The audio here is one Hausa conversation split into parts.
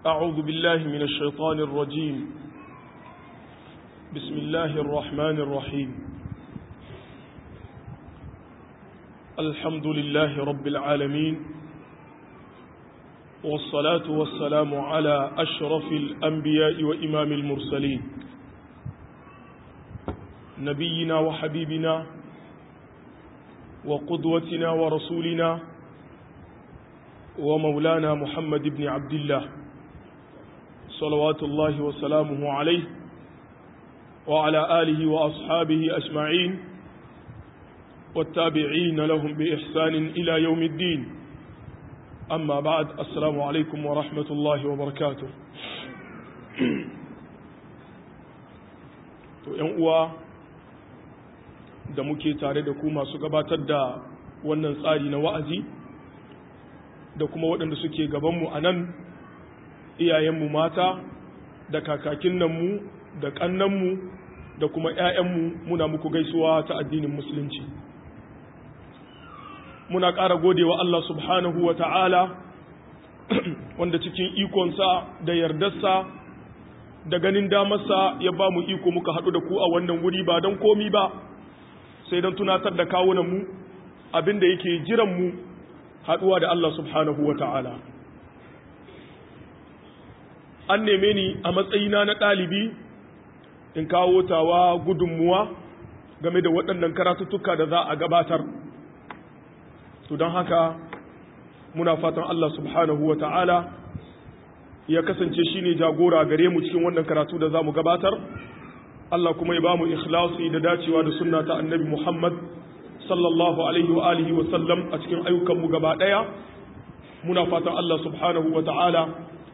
أعوذ بالله من الشيطان الرجيم بسم الله الرحمن الرحيم الحمد لله رب العالمين والصلاة والسلام على أشرف الأنبياء وإمام المرسلين نبينا وحبيبنا وقدوتنا ورسولنا ومولانا محمد بن عبد الله صلوات الله وسلامه عليه وعلى آله وأصحابه أجمعين والتابعين لهم بإحسان إلى يوم الدين أما بعد السلام عليكم ورحمة الله وبركاته uwa da muke tare da ku masu gabatar da wannan tsari na wa'azi da kuma waɗanda suke gabanmu a nan iyayenmu mata da kakakin mu da ƙannanmu da kuma ‘ya'yanmu muna muku gaisuwa ta addinin musulunci muna ƙara godewa Allah subhanahu wa ta'ala wanda cikin ikonsa da yardarsa da ganin damarsa ya ba mu iko muka haɗu da ku a wannan wuri ba don komi ba sai don tunatar da kawunanmu abinda yake jiranmu haɗuwa da Allah subhanahu wa ta'ala an neme ni a matsayina na ɗalibi in kawo tawa gudunmuwa game da waɗannan karatuttuka da za a gabatar to don haka muna fatan Allah subhanahu wa ta'ala ya kasance shi ne jagora gare mu cikin wannan karatu da za mu gabatar Allah kuma ya ba mu ikhlasi da dacewa da sunna ta annabi Muhammad sallallahu alaihi wa alihi wa sallam a cikin ayyukanmu gaba ɗaya muna fatan Allah subhanahu wa ta'ala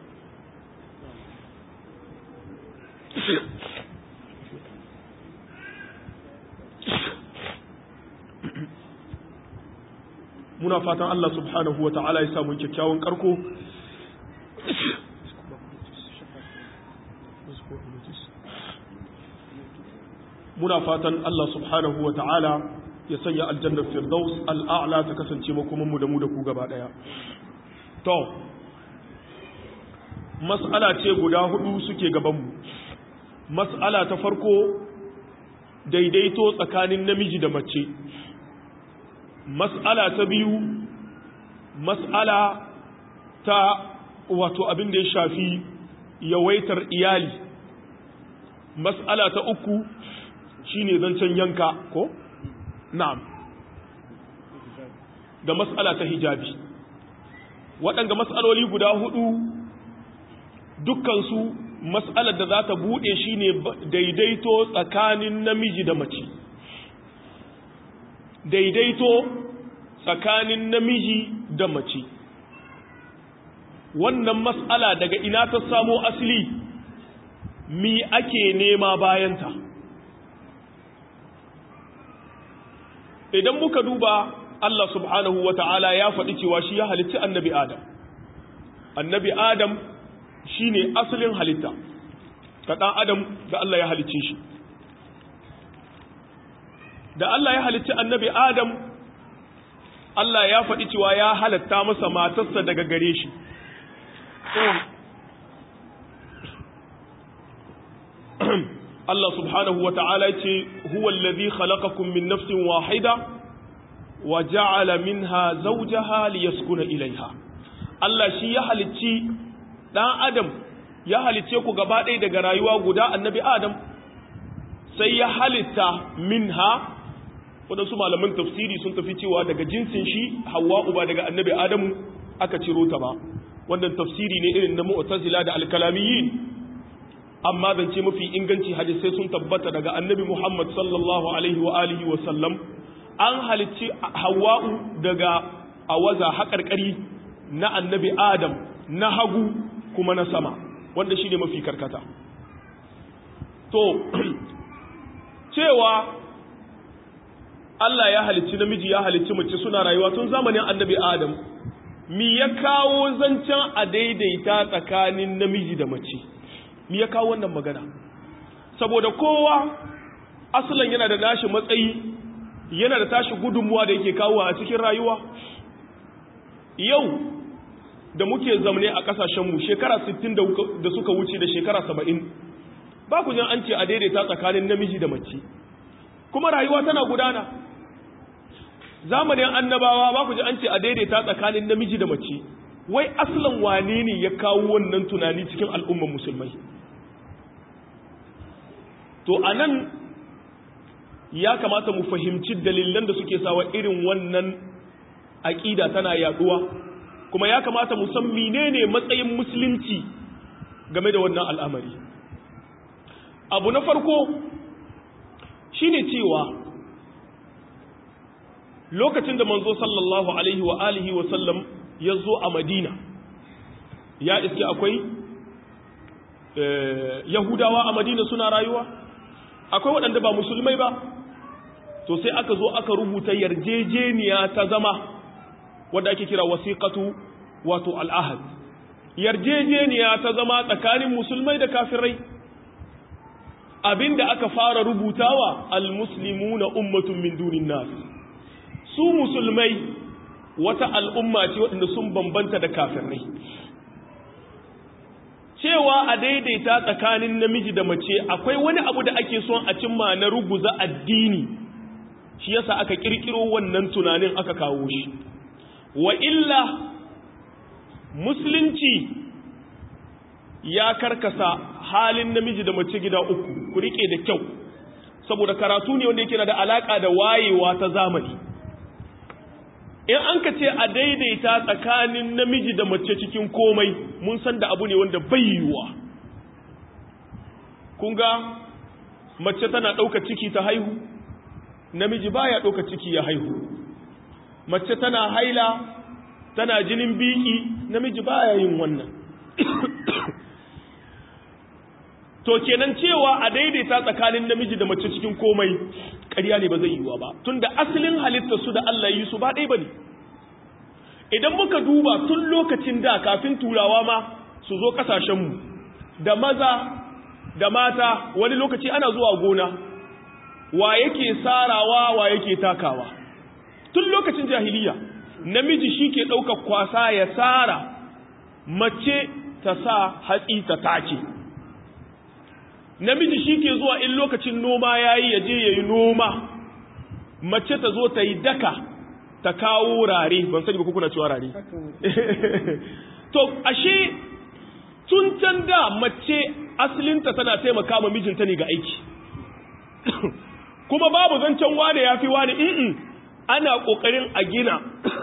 muna fatan Allah subhanahu wa ta'ala ya samu kyakkyawan karko muna fatan Allah subhanahu wa ta'ala ya sanya aljannar firdaus al'a'la ta kasance makomanmu da mu da ku gaba daya to mas'ala ce guda hudu suke gabanmu mas'ala ta farko daidaito tsakanin namiji da mace mas'ala ta biyu mas'ala ta wato abin da ya shafi yawaitar iyali mas'ala ta uku shine zancen yanka ko na'am da mas'ala ta hijabi waɗanga mas'aloli guda hudu dukkansu mas'alar da za ta buɗe shine daidaito tsakanin namiji da mace daidaito tsakanin namiji da mace wannan mas'ala daga ina ta samo asali mi ake nema bayanta idan muka duba Allah subhanahu wa ta'ala ya faɗi cewa shi ya halitti annabi Adam annabi Adam shi ne asalin halitta ta ɗan Adam da Allah ya halicce shi da Allah ya halicci annabi Adam Allah ya faɗi cewa ya halatta masa matarsa daga gare shi Allah subhanahu wa ta'ala ce huwa allazi khalaqakum min nafsin wahida wa ja'ala minha zawjaha liyaskuna ilaiha Allah shi ya halicci dan Adam ya halicce ku gaba ɗaya daga rayuwa guda annabi Adam sai ya halitta minha waɗansu malaman tafsiri sun tafi cewa daga jinsin shi hawa uba daga annabi adamu aka ciro ta ba wannan tafsiri ne irin na mu'tazila da alkalamiyin amma zance mafi inganci hadisai sun tabbata daga annabi muhammad sallallahu alaihi wa alihi wa sallam an halicci hawa'u daga awaza haƙarƙari na annabi adam na hagu kuma na sama wanda shi ne mafi karkata to cewa Allah ya halicci namiji ya halicci mace suna rayuwa tun zamanin annabi Adam mi ya kawo zancen a daidaita tsakanin namiji da mace mi ya kawo wannan magana saboda kowa asalin yana da nashi matsayi yana da tashi gudunmuwa da yake kawo a cikin rayuwa yau da muke zamne a kasashenmu shekara 60 da suka wuce da shekara 70 ba ku jin an ce a daidaita tsakanin namiji da mace kuma rayuwa tana gudana zamanin annabawa ba ku ji an ce a daidaita tsakanin namiji da mace wai aslan wane ne ya kawo wannan tunani cikin al'ummar musulmai to anan ya kamata mu fahimci dalilan da suke sawa irin wannan aƙida tana yaduwa kuma ya kamata mu san menene matsayin musulunci game da wannan al'amari abu na farko shine cewa lokacin da manzo sallallahu alaihi wa alihi wa sallam ya zo a madina ya iske akwai yahudawa a madina suna rayuwa akwai waɗanda ba musulmai ba to sai aka zo aka rubuta yarjejeniya ta zama wadda ake kira wasiqatu wato al'ahad yarjejeniya ta zama tsakanin musulmai da kafirai abinda aka fara rubutawa almuslimuna ummatun min dunin nas su musulmai wata al'umma ce waɗanda sun bambanta da kafirai cewa a daidaita tsakanin namiji da mace akwai wani abu da ake son a cimma na ruguza addini shi yasa aka kirkiro wannan tunanin aka kawo shi wa illa musulunci ya karkasa halin namiji da mace gida uku ku rike da kyau saboda karatu ne wanda yake da alaka da wayewa ta zamani in an ka ce a daidaita tsakanin namiji da mace cikin komai mun san da abu ne wanda bai yiwuwa kun ga mace tana ɗauka ciki ta haihu namiji baya ɗauka ciki ya haihu mace tana haila tana jinin biki namiji baya yin wannan to kenan cewa a daidaita tsakanin namiji da mace cikin komai ƙarya ne ba zai yiwuwa ba tunda asalin halitta su da Allah yi su ba ɗaya bane idan muka duba tun lokacin da kafin turawa ma su zo ƙasashenmu da maza da mata wani lokaci ana zuwa gona wa yake sarawa wa yake takawa tun lokacin jahiliya namiji shi ke ɗaukar kwasa ya sara mace ta sa hatsi ta take namiji shi ke zuwa in lokacin noma ya yi ya je ya yi noma mace ta zo ta yi daka ta kawo rare ban sani ba kuna cewa rare to ashe tun can da mace asalinta tana taimaka ma mijinta ne ga aiki kuma babu zancen wane ya fi wane in ana ƙoƙarin a gina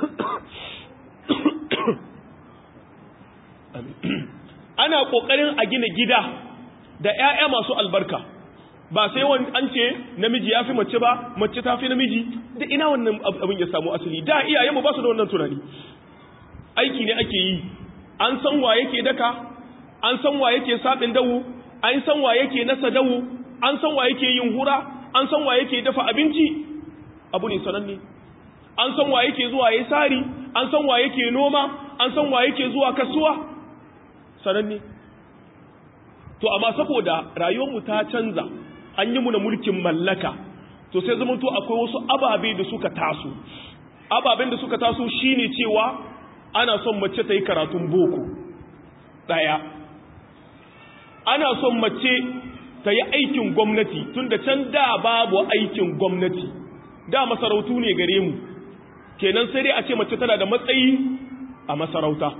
ana ƙoƙarin a gina gida da ‘ya'ya masu albarka ba sai wani an ce namiji ya fi mace ba mace ta fi namiji da ina wannan abin ya samu asali da iyayenmu ba su da wannan tunani aiki ne ake yi an san wa yake daka an san wa yake saɓin dawu an san wa yake nasa dawu an san wa yake yin hura an san wa yake dafa abinci abu ne sananne an san wa yake zuwa ya sari an san wa yake noma an san wa yake zuwa kasuwa sananne to amma saboda rayuwarmu ta canza an yi muna mulkin mallaka to sai zama to akwai wasu ababe da suka taso ababen da suka taso shine cewa ana son mace ta yi karatun boko daya ana son mace ta yi aikin gwamnati tunda can da babu aikin gwamnati da masarautu ne gare mu kenan sai dai a ce mace tana da matsayi a masarauta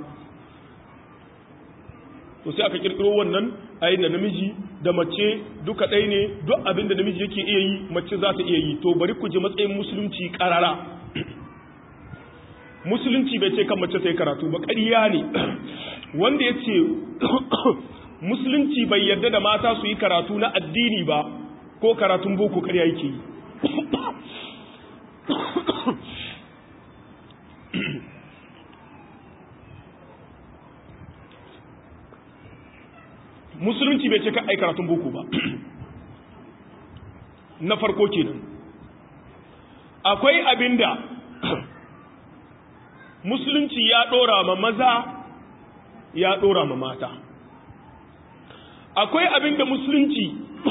to sai aka kirkiro wannan ayin da namiji da mace duka ɗaya ne duk abin da namiji yake iya yi mace za ta iya yi to bari ku ji matsayin musulunci ƙarara musulunci bai ce kan mace ta yi karatu ba ƙarya ne wanda ya ce musulunci bai yarda da mata su yi karatu na addini ba ko karatun boko ƙarya yake yi musulunci bai ce ka ai karatun boko ba na farko kenan akwai abinda musulunci ya dora ma maza ya dora ma mata akwai abinda musulunci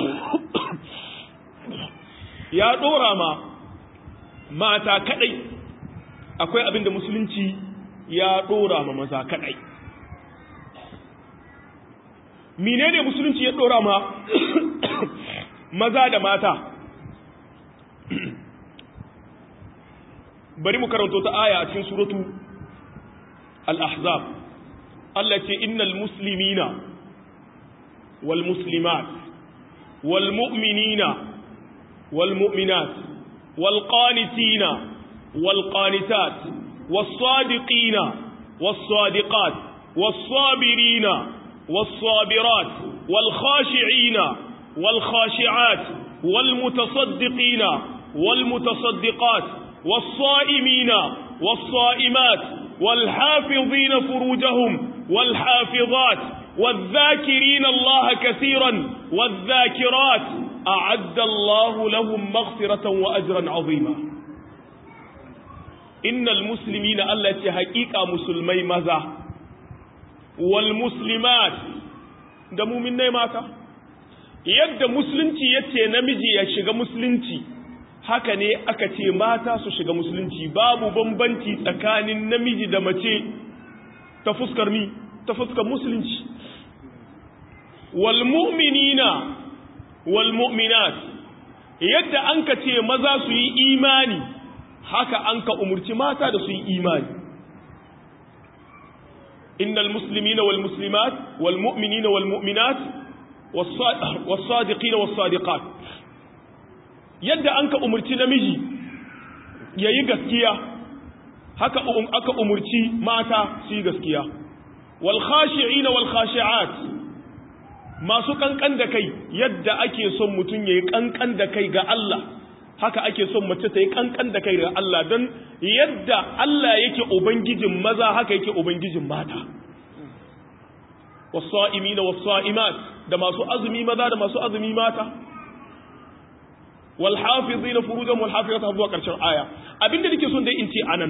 ya dora ma mata kadai akwai abinda musulunci ya ɗora ma maza kaɗai menene musulunci ya ɗora ma maza da mata bari mu karanto ta aya a cikin suratu al-ahzab Allah ce innal muslimina wal muslimat wal mu'minina wal mu'minat wal qanitina wal qanitat was sadiqina was sadiqat was sabirina was sabirat wal khashi'ina wal khashi'at wal mutasaddiqina wal mutasaddiqat والصائمين والصائمات والحافظين فروجهم والحافظات والذاكرين الله كثيرا والذاكرات أعد الله لهم مغفرة وأجرا عظيما إن المسلمين التي حقيقة مسلمي ماذا والمسلمات دمو من ماتا يد مسلمتي يتي نمجي يشغى مسلمتي haka ne aka ce mata su shiga musulunci babu bambanci tsakanin namiji da mace ta fuskar mi ta fuskar musulunci wal mu'minina wal mu'minat yadda an ka ce maza su yi imani haka an ka umurci mata da su yi imani innal muslimina wal muslimat wal mu'minina wal mu'minat was sadiqina was sadiqat yadda an ka umurci namiji ya yi gaskiya haka aka umurci mata su yi gaskiya walkhashi'ina walkhashi'at masu kankan da kai yadda ake son mutum ya yi kankan da kai ga Allah haka ake son mace ta yi kankan da kai ga Allah don yadda Allah yake ubangijin maza haka yake ubangijin mata wasa'imina wasa'imat da masu azumi maza da masu azumi mata walhafizina furujan walhafizat har zuwa karshen aya abinda nake son dai in ce anan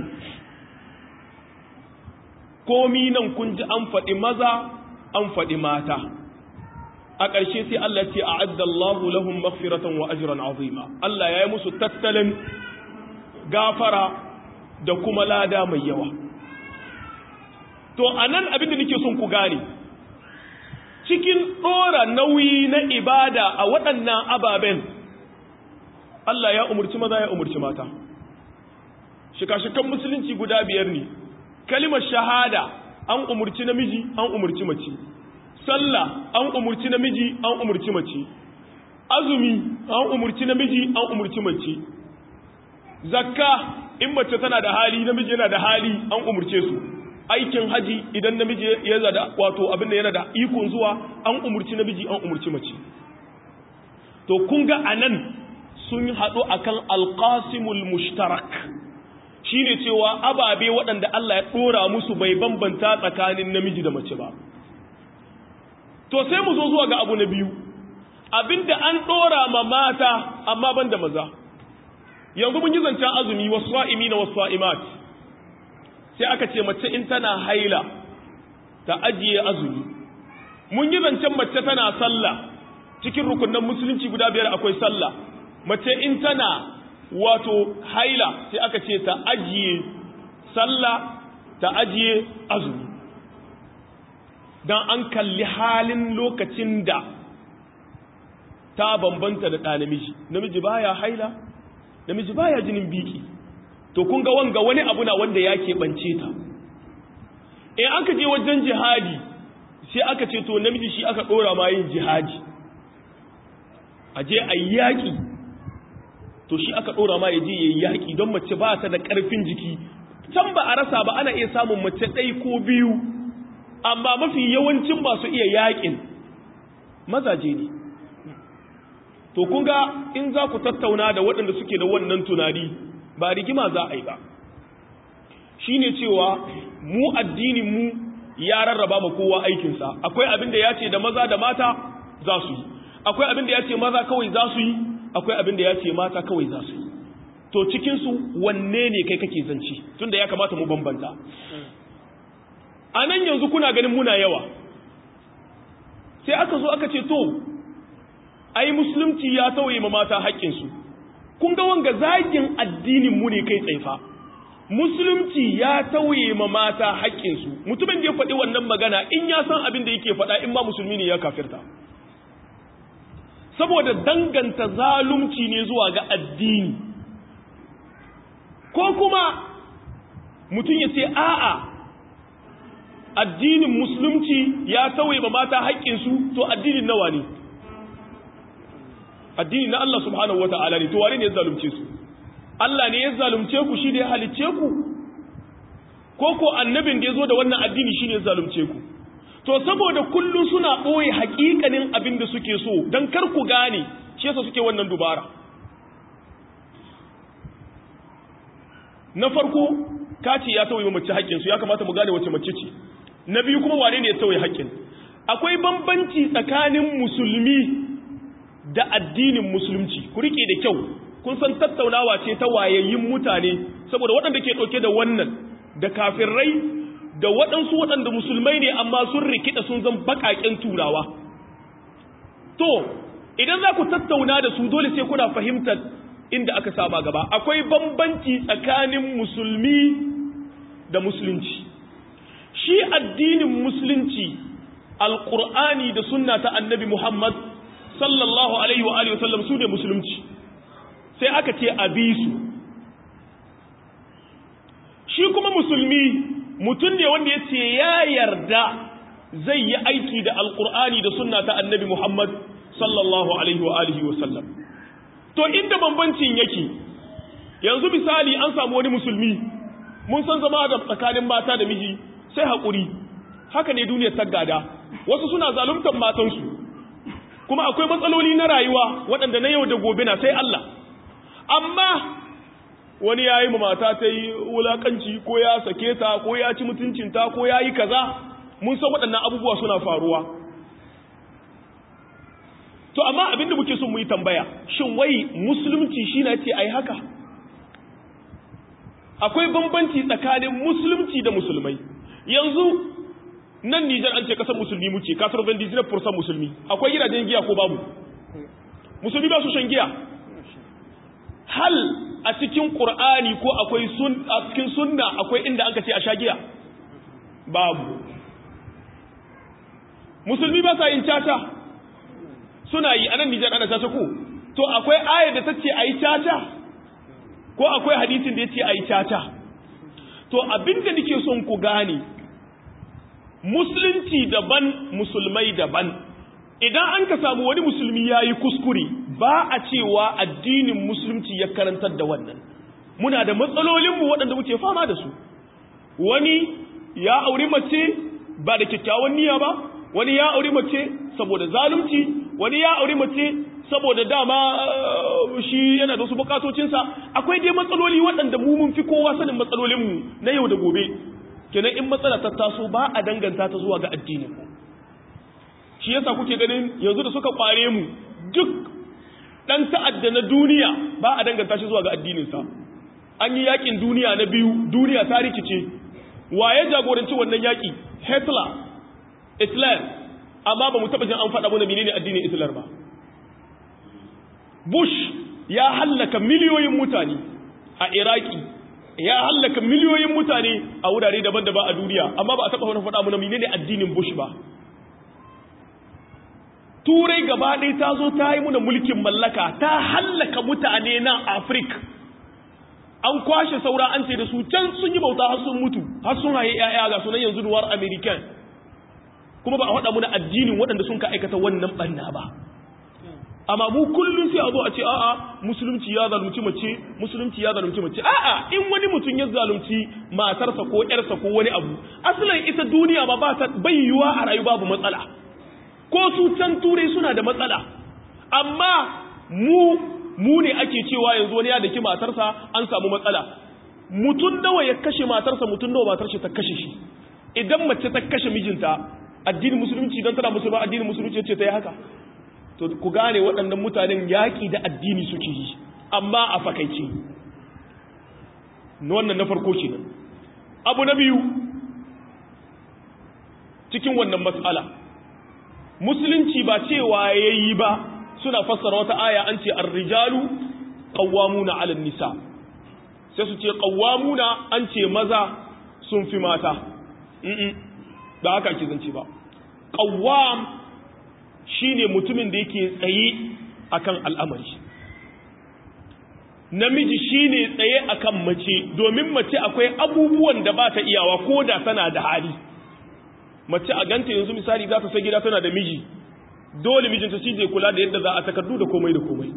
komi nan kun ji an faɗi maza an faɗi mata a ƙarshe sai Allah ce a'adda Allahu lahum maghfiratan wa ajran azima Allah ya yi musu tattalin gafara da kuma lada mai yawa to anan abinda nake son ku gane cikin ɗora nauyi na ibada a waɗannan ababen Allah ya umurci maza ya umurci mata shika-shikan musulunci guda biyar ne kalimar shahada an umurci namiji an umurci mace sallah an umurci namiji an umurci mace azumi an umurci namiji an umurci mace zakka in mace tana da hali namiji yana da hali an umurce su aikin haji idan namiji ya zada wato abinda yana da ikon zuwa an umurci namiji an umurci mace to kun ga anan sun haɗu akan alƙasimul mushtarak shi ne cewa ababe waɗanda Allah ya ɗora musu bai bambanta tsakanin namiji da mace ba to sai mu zo zuwa ga abu na biyu abinda an ɗora ma mata amma ban da maza yanzu mun yi zancen azumi wasu wa'imi na wasu wa'imat sai aka ce mace in tana haila ta ajiye azumi mun yi zancen mace tana sallah cikin rukunan musulunci guda biyar akwai sallah mace in tana wato haila sai aka ce ta ajiye sallah ta ajiye azumi don an kalli halin lokacin da ta bambanta da ɗa namiji namiji baya haila namiji baya jinin biki to kun ga wanga wani abu na wanda ya keɓance ta in aka je wajen jihadi sai aka ce to namiji shi aka ɗora ma yin jihadi a je a yaƙi to shi aka ɗora ma ya je ya yaƙi don mace ba ta da ƙarfin jiki can ba a rasa ba ana iya samun mace ɗai ko biyu amma mafi yawancin ba su iya yaƙin mazaje ne to kun ga in za ku tattauna da waɗanda suke da wannan tunani ba rigima za a yi ba shi ne cewa mu addinin mu ya rarraba ma kowa aikinsa akwai abin da ya ce da maza da mata za su yi akwai abin da ya ce maza kawai za su yi akwai abin da ya ce mata kawai za su yi to cikinsu wanne ne kai kake zanci tunda ya kamata mu bambanta a nan yanzu kuna ganin muna yawa sai aka zo aka ce to ai musulunci ya tauye ma mata haƙƙinsu kun ga wanga zagin addinin mu ne kai tsaifa musulunci ya tauye ma mata haƙƙinsu mutumin da ya faɗi wannan magana in ya san abin da yake faɗa in ma musulmi ne ya kafirta saboda danganta zalunci ne zuwa ga addini ko kuma mutum ya ce a'a addinin musulunci ya tauye ma mata haƙƙinsu to addinin nawa ne addini na Allah subhanahu wata'ala ne to wane ne ya zalunce su Allah ne ya zalunce ku shi da ya halicce ku ko ko annabin da ya zo da wannan addini shi ne ya zalunce ku to saboda kullum suna ɓoye haƙiƙanin abin da suke so don kar ku gane shi yasa suke wannan dubara na farko kaci ya tauye mace haƙƙinsu ya kamata mu gane wace mace ce na biyu kuma wane ne ya tauye haƙƙin akwai bambanci tsakanin musulmi da addinin musulunci ku rike da kyau kun san tattaunawa ce ta wayayyun mutane saboda waɗanda ke ɗauke da wannan da kafirai da waɗansu waɗanda musulmai ne amma sun rikida sun zan baƙaƙen turawa to idan za ku tattauna da su dole sai kuna fahimtar inda aka saba gaba akwai bambanci tsakanin musulmi da musulunci shi addinin musulunci alƙur'ani da sunna ta annabi muhammad sallallahu alaihi wa alihi wasallam su ne musulunci sai aka ce a bi su shi kuma musulmi mutum ne wanda ya ce ya yarda zai yi aiki da alkur'ani da sunna ta annabi muhammad sallallahu alaihi wa alihi wasallam to inda bambancin yake yanzu misali an samu wani musulmi mun san zama da tsakanin mata da miji sai haƙuri haka ne duniyar ta gada wasu suna zaluntar matansu kuma akwai matsaloli na rayuwa waɗanda na yau da gobe na sai Allah amma wani ya yi mata ta yi wulaƙanci ko ya sake ta ko ya ci mutuncinta ko ya yi kaza mun san waɗannan abubuwa suna faruwa to amma abinda muke son mu yi tambaya shin wai musulunci shi na ce a yi haka akwai bambanci tsakanin musulunci da musulmai yanzu nan Nijar an ce kasar musulmi muke kasar vendizina fursan musulmi akwai gidajen giya ko babu musulmi ba su shan giya hal a cikin qur'ani ko akwai sun a cikin sunna akwai inda aka ce a sha giya babu musulmi ba sa yin caca suna yi anan Nijar ana caca ko to akwai ayar da ta ce a yi caca ko akwai hadisin da ya ce a yi caca to abinda nake son ku gane musulunci daban musulmai daban idan an ka samu wani musulmi ya yi kuskure ba a cewa addinin musulunci ya karantar da wannan muna da matsalolinmu waɗanda muke fama da su wani ya auri mace ba da kyakkyawan niyya ba wani ya auri mace saboda zalunci wani ya auri mace saboda dama shi yana da wasu bukatocinsa akwai dai matsaloli waɗanda mu mun fi kowa sanin matsalolinmu na yau da gobe kenan in matsala ta taso ba a danganta ta zuwa ga addinin mu shi yasa kuke ganin yanzu da suka kware mu duk dan ta'adda na duniya ba a danganta shi zuwa ga addinin sa an yi yakin duniya na biyu duniya ta rikice waye jagoranci wannan yaki Hitler Islam amma ba mu taba jin an faɗa mana menene addinin Islam ba Bush ya hallaka miliyoyin mutane a Iraki ya hallaka miliyoyin mutane a wurare daban-daban a duniya amma ba a taɓa wani faɗa muna menene addinin Bush ba turai gaba ɗaya ta zo ta yi muna mulkin mallaka ta hallaka mutane na Afirka an kwashe saura an ce da su can sun yi bauta har sun mutu har sun haye ƴaƴa ga sunan yanzu duwar American kuma ba a faɗa muna addinin waɗanda sun ka aikata wannan ɓanna ba amma mu kullum sai a zo a ce a'a musulunci ya zalunci mace musulunci ya zalunci mace a'a in wani mutum ya zalunci matarsa ko ƴarsa ko wani abu asalin ita duniya ma ba ta bayyuwa a rayu babu matsala ko su can turai suna da matsala amma mu mu ne ake cewa yanzu wani ya daki matarsa an samu matsala mutum nawa ya kashe matarsa mutum nawa matar shi ta kashe shi idan mace ta kashe mijinta addinin musulunci don tana musulma addinin musulunci ce ta yi haka to ku gane waɗannan mutanen yaƙi da addini suke yi amma a fakaice wannan na farko kenan abu na biyu cikin wannan matsala musulunci ba cewa yayi ba suna fassara wata aya an ce ar-rijalu qawwamuna 'ala nisa sai su ce qawwamuna an ce maza sun fi mata ba haka ake zance ba qawwam shine mutumin da yake tsaye akan al'amari namiji shine tsaye akan mace domin mace akwai abubuwan da ba ta iyawa ko da tana da hali mace a ganta yanzu misali za ta sai gida tana da miji dole mijinta shi zai kula da yadda za a takardu da komai da komai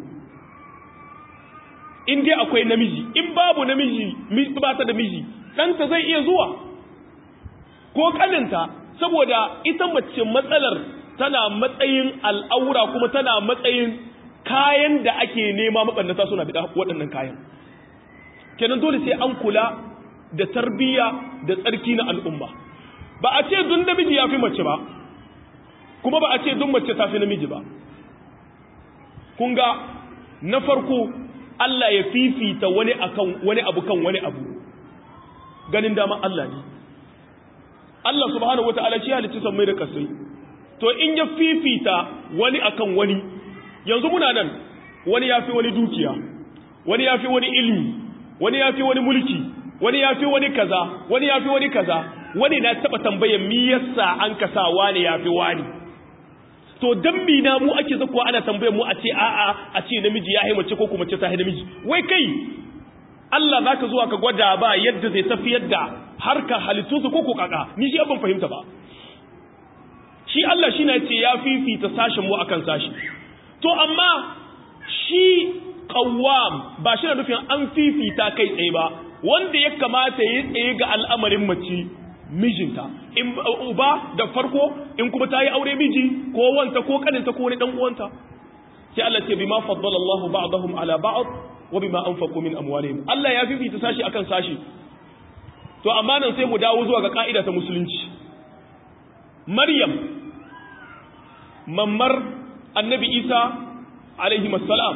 in dai akwai namiji in babu namiji ba ta da miji ɗanta zai iya zuwa ko ƙaninta saboda ita mace matsalar tana matsayin al'aura kuma tana matsayin kayan da ake nema maɓannata suna bi waɗannan kayan kenan dole sai an kula da tarbiyya da tsarki na al'umma ba a ce dun namiji ya fi mace ba kuma ba a ce dun mace ta fi namiji ba kun ga na farko Allah ya fifita wani akan wani abu kan wani abu ganin dama Allah ne Allah subhanahu wata'ala shi halicci sammai da kasai to in ya fifita wani akan wani yanzu muna nan wani ya fi wani dukiya wani ya fi wani ilmi wani ya fi wani mulki wani ya fi wani kaza wani ya fi wani kaza wani na taba tambayar mi yasa an kasa wani ya fi wani to dan mi na mu ake zakuwa ana tambayar mu a ce a'a a ce namiji ya mace ko kuma ce ta namiji wai kai Allah zaka zuwa ka gwada ba yadda zai tafiyar da harka halittu su ko ko kaka ni shi ban fahimta ba shi Allah shi na ce ya fifita sashen mu akan sashi to amma shi qawwam ba shi na nufin an fifita kai tsaye ba wanda ya kamata ya tsaye ga al'amarin mace mijinta in uba da farko in kuma ta yi aure miji ko wanta ko kaninta ko wani dan uwanta sai Allah ce bima faddala Allahu ba'dahum ala ba'd wa bima anfaqu min amwalihim Allah ya fifita sashi akan sashi to amma nan sai mu dawo zuwa ga ka'ida ta musulunci Maryam mammar Annabi Isa alaihi assalam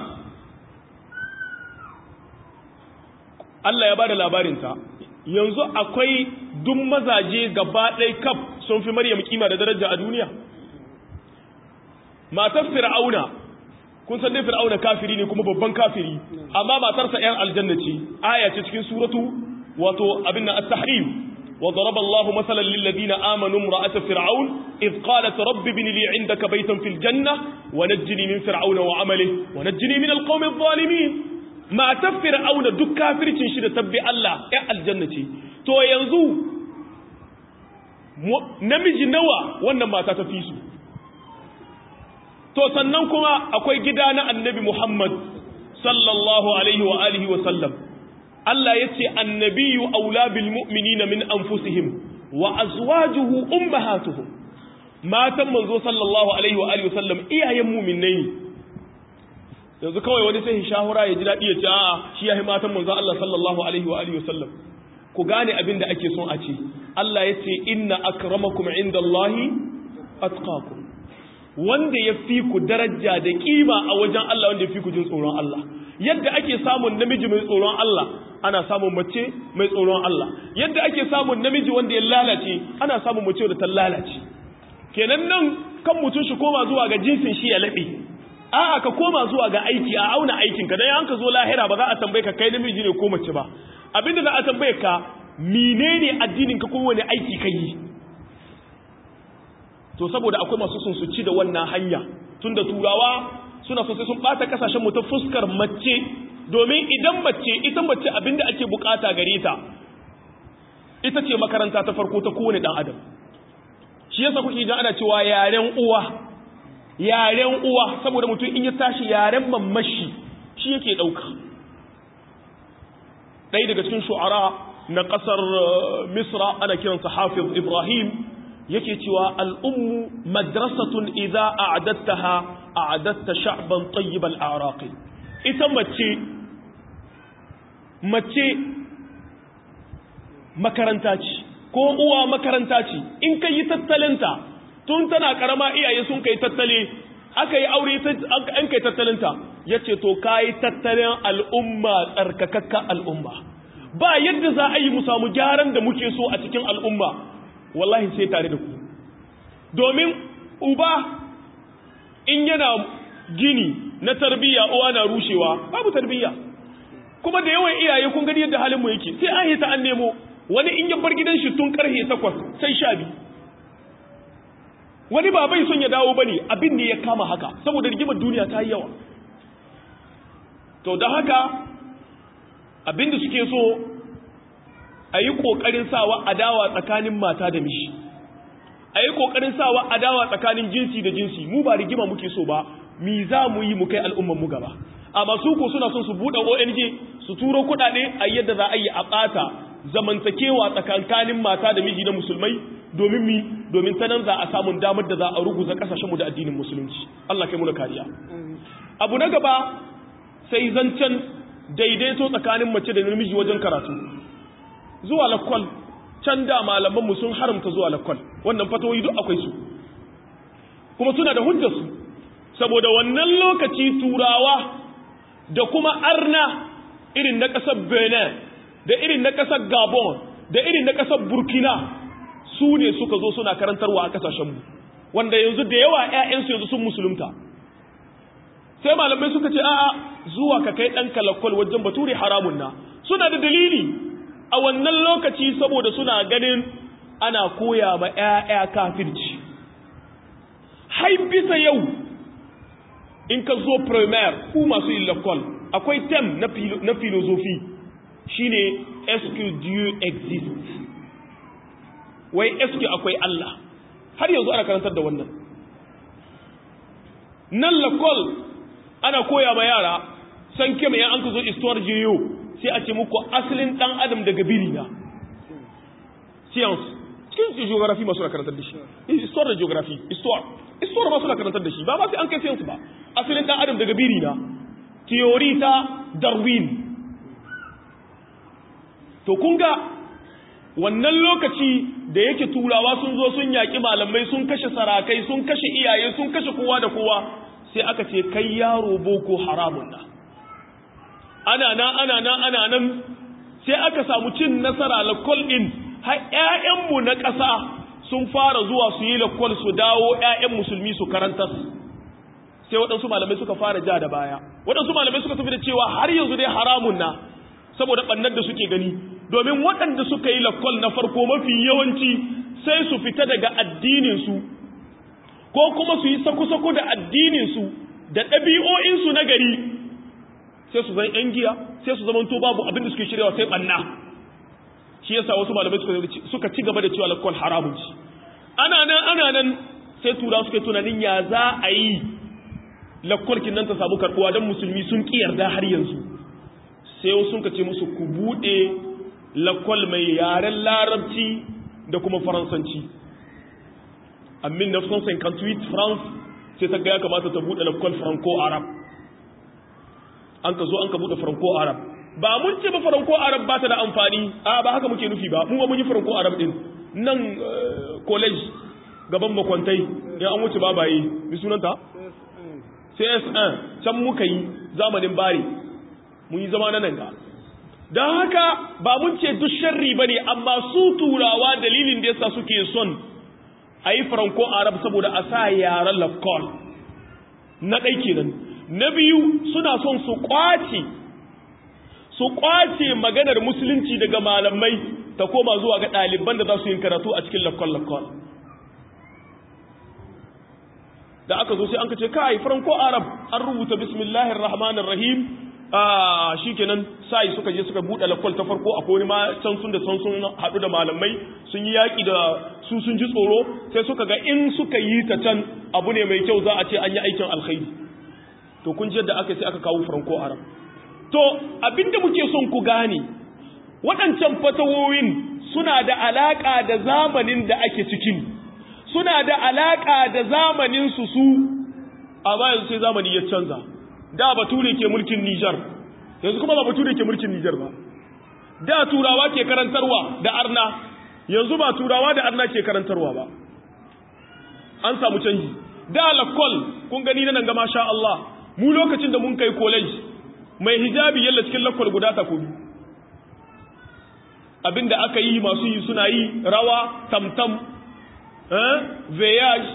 Allah ya bada labarinta yanzu akwai duk mazaje gaba ɗai kaf sun fi Maryam kima da daraja a duniya matar fir'auna kun san dai fir'auna kafiri ne kuma babban kafiri amma matarsa ƴan aljanna ce aya ce cikin suratu wato abin nan at-tahrim wa daraba Allahu masalan lil ladina amanu imra'at fir'aun id qalat rabbi ibn li 'indaka baytan fil janna wa najjini min fir'auna wa 'amalihi wa najjini min al-qawmi adh-dhalimin matar fir'auna duk kafircin shi da tabbi Allah ƴan aljanna ce to yanzu namiji nawa wannan mata ta fi su to sannan kuma akwai gida na annabi Muhammad sallallahu alaihi wa alihi wa sallam Allah yace annabiyyu aula bil mu'minina min anfusihim wa azwajuhu ummahatuhum matan manzo sallallahu alaihi wa alihi wa sallam iyayen mu'minai yanzu kawai wani sai shahura ya ji dadi ya ce a'a shi yayi matan manzo Allah sallallahu alaihi wa alihi wa sallam ku gane abin da ake son a ce Allah yace inna akramakum indallahi atqakum wanda ya fi ku daraja da kima a wajen Allah wanda ya fi ku jin tsoron Allah yadda ake samun namiji mai tsoron Allah ana samun mace mai tsoron Allah yadda ake samun namiji wanda ya lalace ana samun mace da ta lalace kenan nan kan mutum shi koma zuwa ga jinsin shi ya laɓe a'a ka koma zuwa ga aiki a auna aikin ka dan an ka zo lahira ba za a tambaye ka kai namiji ne ko mace ba abinda za a tambaye ka menene addinin ka ko wani aiki ka yi to saboda akwai masu sun su ci da wannan hanya tunda turawa suna so sai sun bata kasashen mu ta fuskar mace domin idan mace ita mace abinda ake bukata gare ta ita ce makaranta ta farko ta kowane dan adam shi yasa kuke jin ana cewa yaren uwa yaren uwa saboda mutum in ya tashi yaren mamashi shi yake dauka ɗaya daga cikin shu'ara na ƙasar misra ana kiransa hafiz ibrahim yake cewa al'ummu madrasatun idza a'adattaha a'adatta sha'ban tayyibal a'raqi ita mace mace makaranta ce ko uwa makaranta ce in ka yi tattalinta tun tana karama iyaye sun kai tattale aka yi aure an kai tattalinta ya ce to ka yi tattalin al'umma tsarkakakka al'umma ba yadda za a yi mu samu gyaran da muke so a cikin al'umma wallahi sai tare da ku domin uba in yana gini na tarbiyya uwa na rushewa babu tarbiyya kuma da yawan iyaye kun gani yadda halin mu yake sai an hita an nemo wani in ya bar gidan shi tun karhe takwas sai sha biyu wani ba bai son ya dawo bane abin ne ya kama haka saboda rigimar duniya ta yi yawa to da haka abin da suke so a yi ƙoƙarin sawa adawa tsakanin mata da mishi a yi ƙoƙarin sawa adawa tsakanin jinsi da jinsi mu ba rigima muke so ba mi za mu yi mu kai al'umman mu gaba amma su ko suna son su buɗe ONG su turo kuɗaɗe a yadda za a yi a ɓata zamantakewa tsakankanin mata da miji na musulmai domin mi domin ta nan za a samun damar da za a ruguza ƙasashenmu da addinin musulunci Allah kai mu kariya abu na gaba sai zancen daidaito tsakanin mace da namiji wajen karatu zuwa lakwal can da malamanmu sun haramta zuwa lakwal wannan fatawoyi duk akwai su kuma suna da hujjarsu saboda wannan lokaci turawa da kuma arna irin na ƙasar benin da irin na ƙasar gabon da irin na ƙasar burkina su ne suka zo suna karantarwa a ƙasashenmu wanda yanzu da yawa 'ya'yansu yanzu sun musulunta sai malamai suka ce a'a zuwa ka kai ɗanka lakwal wajen bature haramun na suna da dalili a wannan lokaci saboda suna ganin ana koya ma 'ya'ya kafirci hai bisa yau in ka zo primaire ku masu yin lakwal akwai tem na filozofi shine est-ce Dieu existe wai est akwai Allah har yanzu ana karantar da wannan nan lakwal ana koya ma yara san kema yan an ka zo histoire jiyo sai a ce muku asalin dan adam daga biri na science cikin geography masu na karantar da shi histoire da geography histoire histoire masu na karantar da shi ba ba sai an kai science ba asalin dan adam daga biri na theory ta darwin to kun ga wannan lokaci da yake turawa sun zo sun yaƙi malamai sun kashe sarakai sun kashe iyaye sun kashe kowa da kowa sai aka ce kai yaro boko haramun na ana nan ana nan ana nan sai aka samu cin nasara lakol din har ƴaƴanmu na ƙasa sun fara zuwa su yi lakol su dawo ƴaƴan musulmi su karantar sai waɗansu malamai suka fara ja da baya waɗansu malamai suka tafi da cewa har yanzu dai haramun na saboda ɓannar da suke gani domin waɗanda suka yi lakol na farko mafi yawanci sai su fita daga addininsu ko kuma su yi sako-sako da addininsu da ɗabi'o'insu na gari sai su zan ‘yan giya sai su zama to babu abinda suke shiryawa sai ɓanna shi yasa wasu malamai suka ci gaba da cewa lakol haramun ci ana nan ana nan sai tura suka tunanin ya za a yi lakolkin nan ta samu karɓuwa don musulmi sun ƙi yarda har yanzu sai wasu sun ce musu ku buɗe lakwal mai yaren larabci da kuma faransanci amin na son 58 france sai ta ga ya kamata ta buɗe lakwal franco-arab an ka zo an ka buɗe franco-arab ba mun ce ba franco-arab ba ta da amfani a ba haka muke nufi ba mu ba mun yi franco-arab din nan college gaban makwantai ya an wuce babaye bi sunanta cs1 can muka yi zamanin bari mun yi zama na nan ga don haka ba mun ce duk sharri ba ne amma su turawa dalilin da yasa suke son a yi franco arab saboda a sa yaren lafkol na ɗai kenan na biyu suna son su kwace su kwace maganar musulunci daga malamai ta koma zuwa ga ɗaliban da za su yin karatu a cikin lafkol-lafkol da aka zo sai an ka ce kai franco arab an rubuta bismillahir rahmanir rahim shi kenan sai suka je suka buɗe lakwal ta farko a wani ma can sun da can sun haɗu da malamai sun yi yaƙi da su sun ji tsoro sai suka ga in suka yi ta can abu ne mai kyau za a ce an yi aikin alkhairi to kun ji yadda aka sai aka kawo franco arab to abinda muke son ku gane waɗancan fatawoyin suna da alaƙa da zamanin da ake cikin suna da alaƙa da zamanin su su amma yanzu sai zamani ya canza da bature ke mulkin Nijar yanzu kuma ba bature ke mulkin Nijar ba da turawa ke karantarwa da arna yanzu ba turawa da arna ke karantarwa ba an samu canji da lakol kun gani nan ga masha Allah mu lokacin da mun kai college mai hijabi yalla cikin lakol guda ta kudu abinda aka yi masu yi suna yi rawa tamtam eh voyage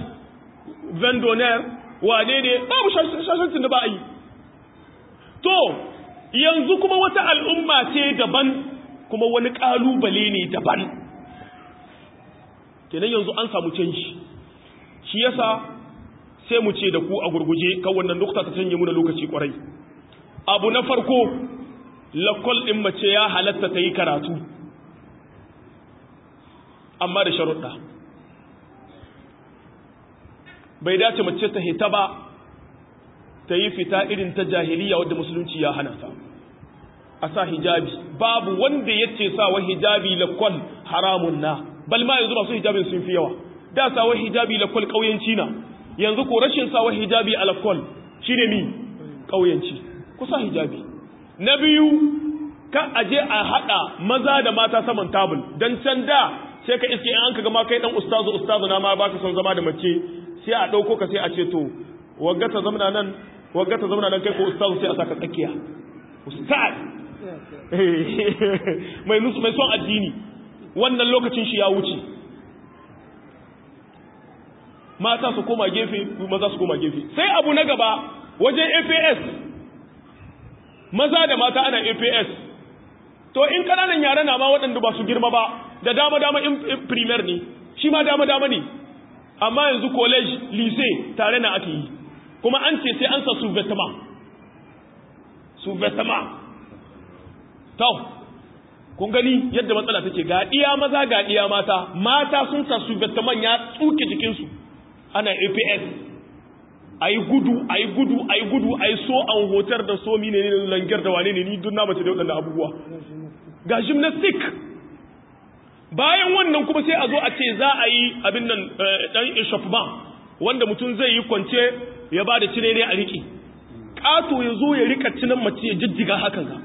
vendonneur wane ne babu shashancin da ba a yi to yanzu kuma wata al'umma ce daban kuma wani ƙalubale ne daban kenan yanzu an samu canji shi yasa sai mu ce da ku a gurguje kan wannan nukta ta canje muna lokaci kwarai abu na farko lakol ɗin mace ya halatta ta yi karatu amma da sharuɗa bai dace mace ta hita ba ta yi fita irin ta jahiliya wadda musulunci ya hana ta a sa hijabi babu wanda ya ce sawa hijabi lakwal haramun na bal ma yanzu masu hijabin sun fi yawa da sawa hijabi lakwal ƙauyenci na yanzu ko rashin sawa hijabi a lakwal shi ne mi ƙauyenci ku sa hijabi na biyu kan aje a haɗa maza da mata saman tabul don can da sai ka iske an ka gama kai dan ustazu ustazu na ma baka son zama da mace sai a ɗauko ka sai a ce to wagga ta zamana nan wagga ta zamana nan kai ko ustazu sai a saka tsakiya ustaz mai nusu mai son addini wannan lokacin shi ya wuce mata su koma gefe maza su koma gefe sai abu na gaba wajen APS maza da mata ana APS to in kananan yara na ma waɗanda ba su girma ba da dama dama in primer ne shi ma dama dama ne amma yanzu college lycée tare na ake yi kuma an ce sai an sa sous-vêtement sous-vêtement to kun gani yadda matsala take ga iya maza ga iya mata mata sun sa sous-vêtement ya tsuke jikinsu ana APS ayi gudu ayi gudu ayi gudu ayi so an hotar da so mine ne langar da wane ne ni duk na mace da waɗannan abubuwa ga gymnastic bayan wannan kuma sai a zo a ce za a yi abin nan dan échauffement wanda mutum zai yi kwance ya ba da cire ne a riƙe ƙato ya zo ya rika cinan mace ya jijjiga hakan ga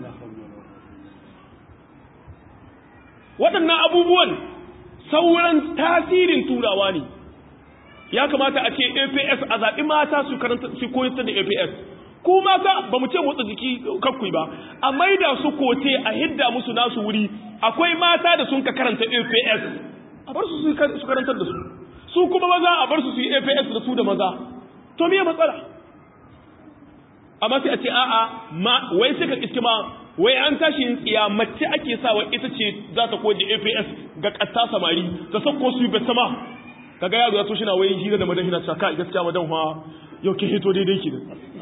waɗannan abubuwan sauran tasirin turawa ne ya kamata a ce APS a zaɓi mata su karanta su koyar da APS ku mata ba mu ce motsa jiki kakkui ba a maida su kote a hidda musu nasu wuri akwai mata da sun ka karanta APS a bar su su karantar da su su kuma maza a bar su su yi APS da su da maza to me matsala amma sai a ce a'a ma wai sai ka iske ma wai an tashi yin tsiya mace ake sawa ita ce za ta koje APS ga ƙasa samari ta sauko su yi sama kaga yaro ya to shi na wai hira da madan hina ta ka gaskiya madan fa yau ke hito daidai ki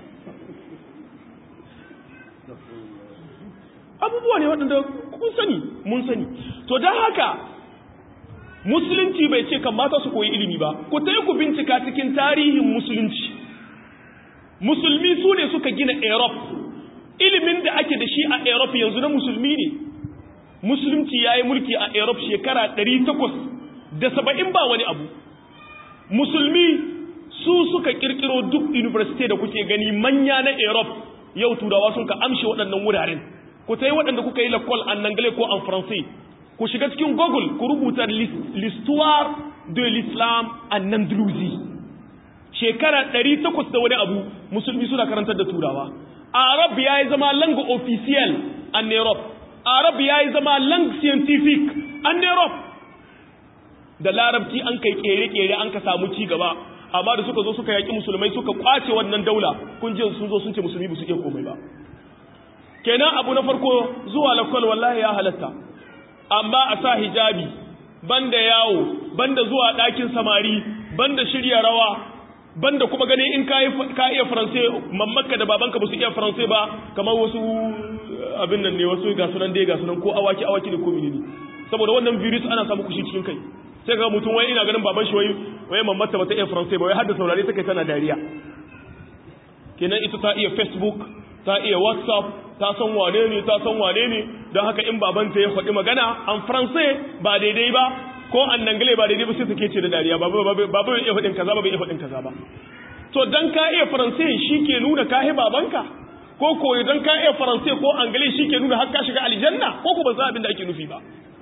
abubuwa ne waɗanda kun sani mun sani to don haka musulunci bai ce kan mata su koyi ilimi ba ku ta ku bincika cikin tarihin musulunci musulmi su ne suka gina europe ilimin da ake da shi a europe yanzu na musulmi ne musulunci ya yi mulki a europe shekara 800 da saba'in ba wani abu musulmi su suka kirkiro duk university da kuke gani manya na europe yau turawa sun ka amshe waɗannan wuraren ku ta yi waɗanda kuka yi lakol an anglais ko an français ku shiga cikin google ku rubuta l'histoire de l'islam en andalousie shekara 800 da wani abu musulmi suna karantar da turawa arab ya yi zama lang officiel an europe arab ya yi zama lang scientific an europe da larabci an kai kere-kere an ka samu ci gaba amma da suka zo suka yaƙi musulmai suka kwace wannan daula kun ji sun zo sun ce musulmi ba su iya komai ba kenan abu na farko zuwa lakwal wallahi ya halatta amma a sa hijabi banda yawo banda zuwa ɗakin samari banda shirya rawa banda kuma gani in ka iya faransai mamaka da babanka ba su iya faransai ba kamar wasu abin nan ne wasu ga sunan dai ga sunan ko awaki awaki ne ko menene saboda wannan virus ana samu kushi cikin kai sai ga mutum wai ina ganin baban shi wai wai mamata ba ta iya faransai ba wai har da saurare take tana dariya kenan ita ta iya facebook ta iya whatsapp ta san wane ne ta san wane ne don haka in babanta ya faɗi magana an faransai ba daidai ba ko an dangale ba daidai ba sai take ce da dariya ba ba bai iya faɗin kaza ba bai iya faɗin kaza ba to dan ka iya faransai shi ke nuna ka babanka ko ko dan ka iya faransai ko angale shi ke nuna har ka shiga aljanna ko ko ba za abin da ake nufi ba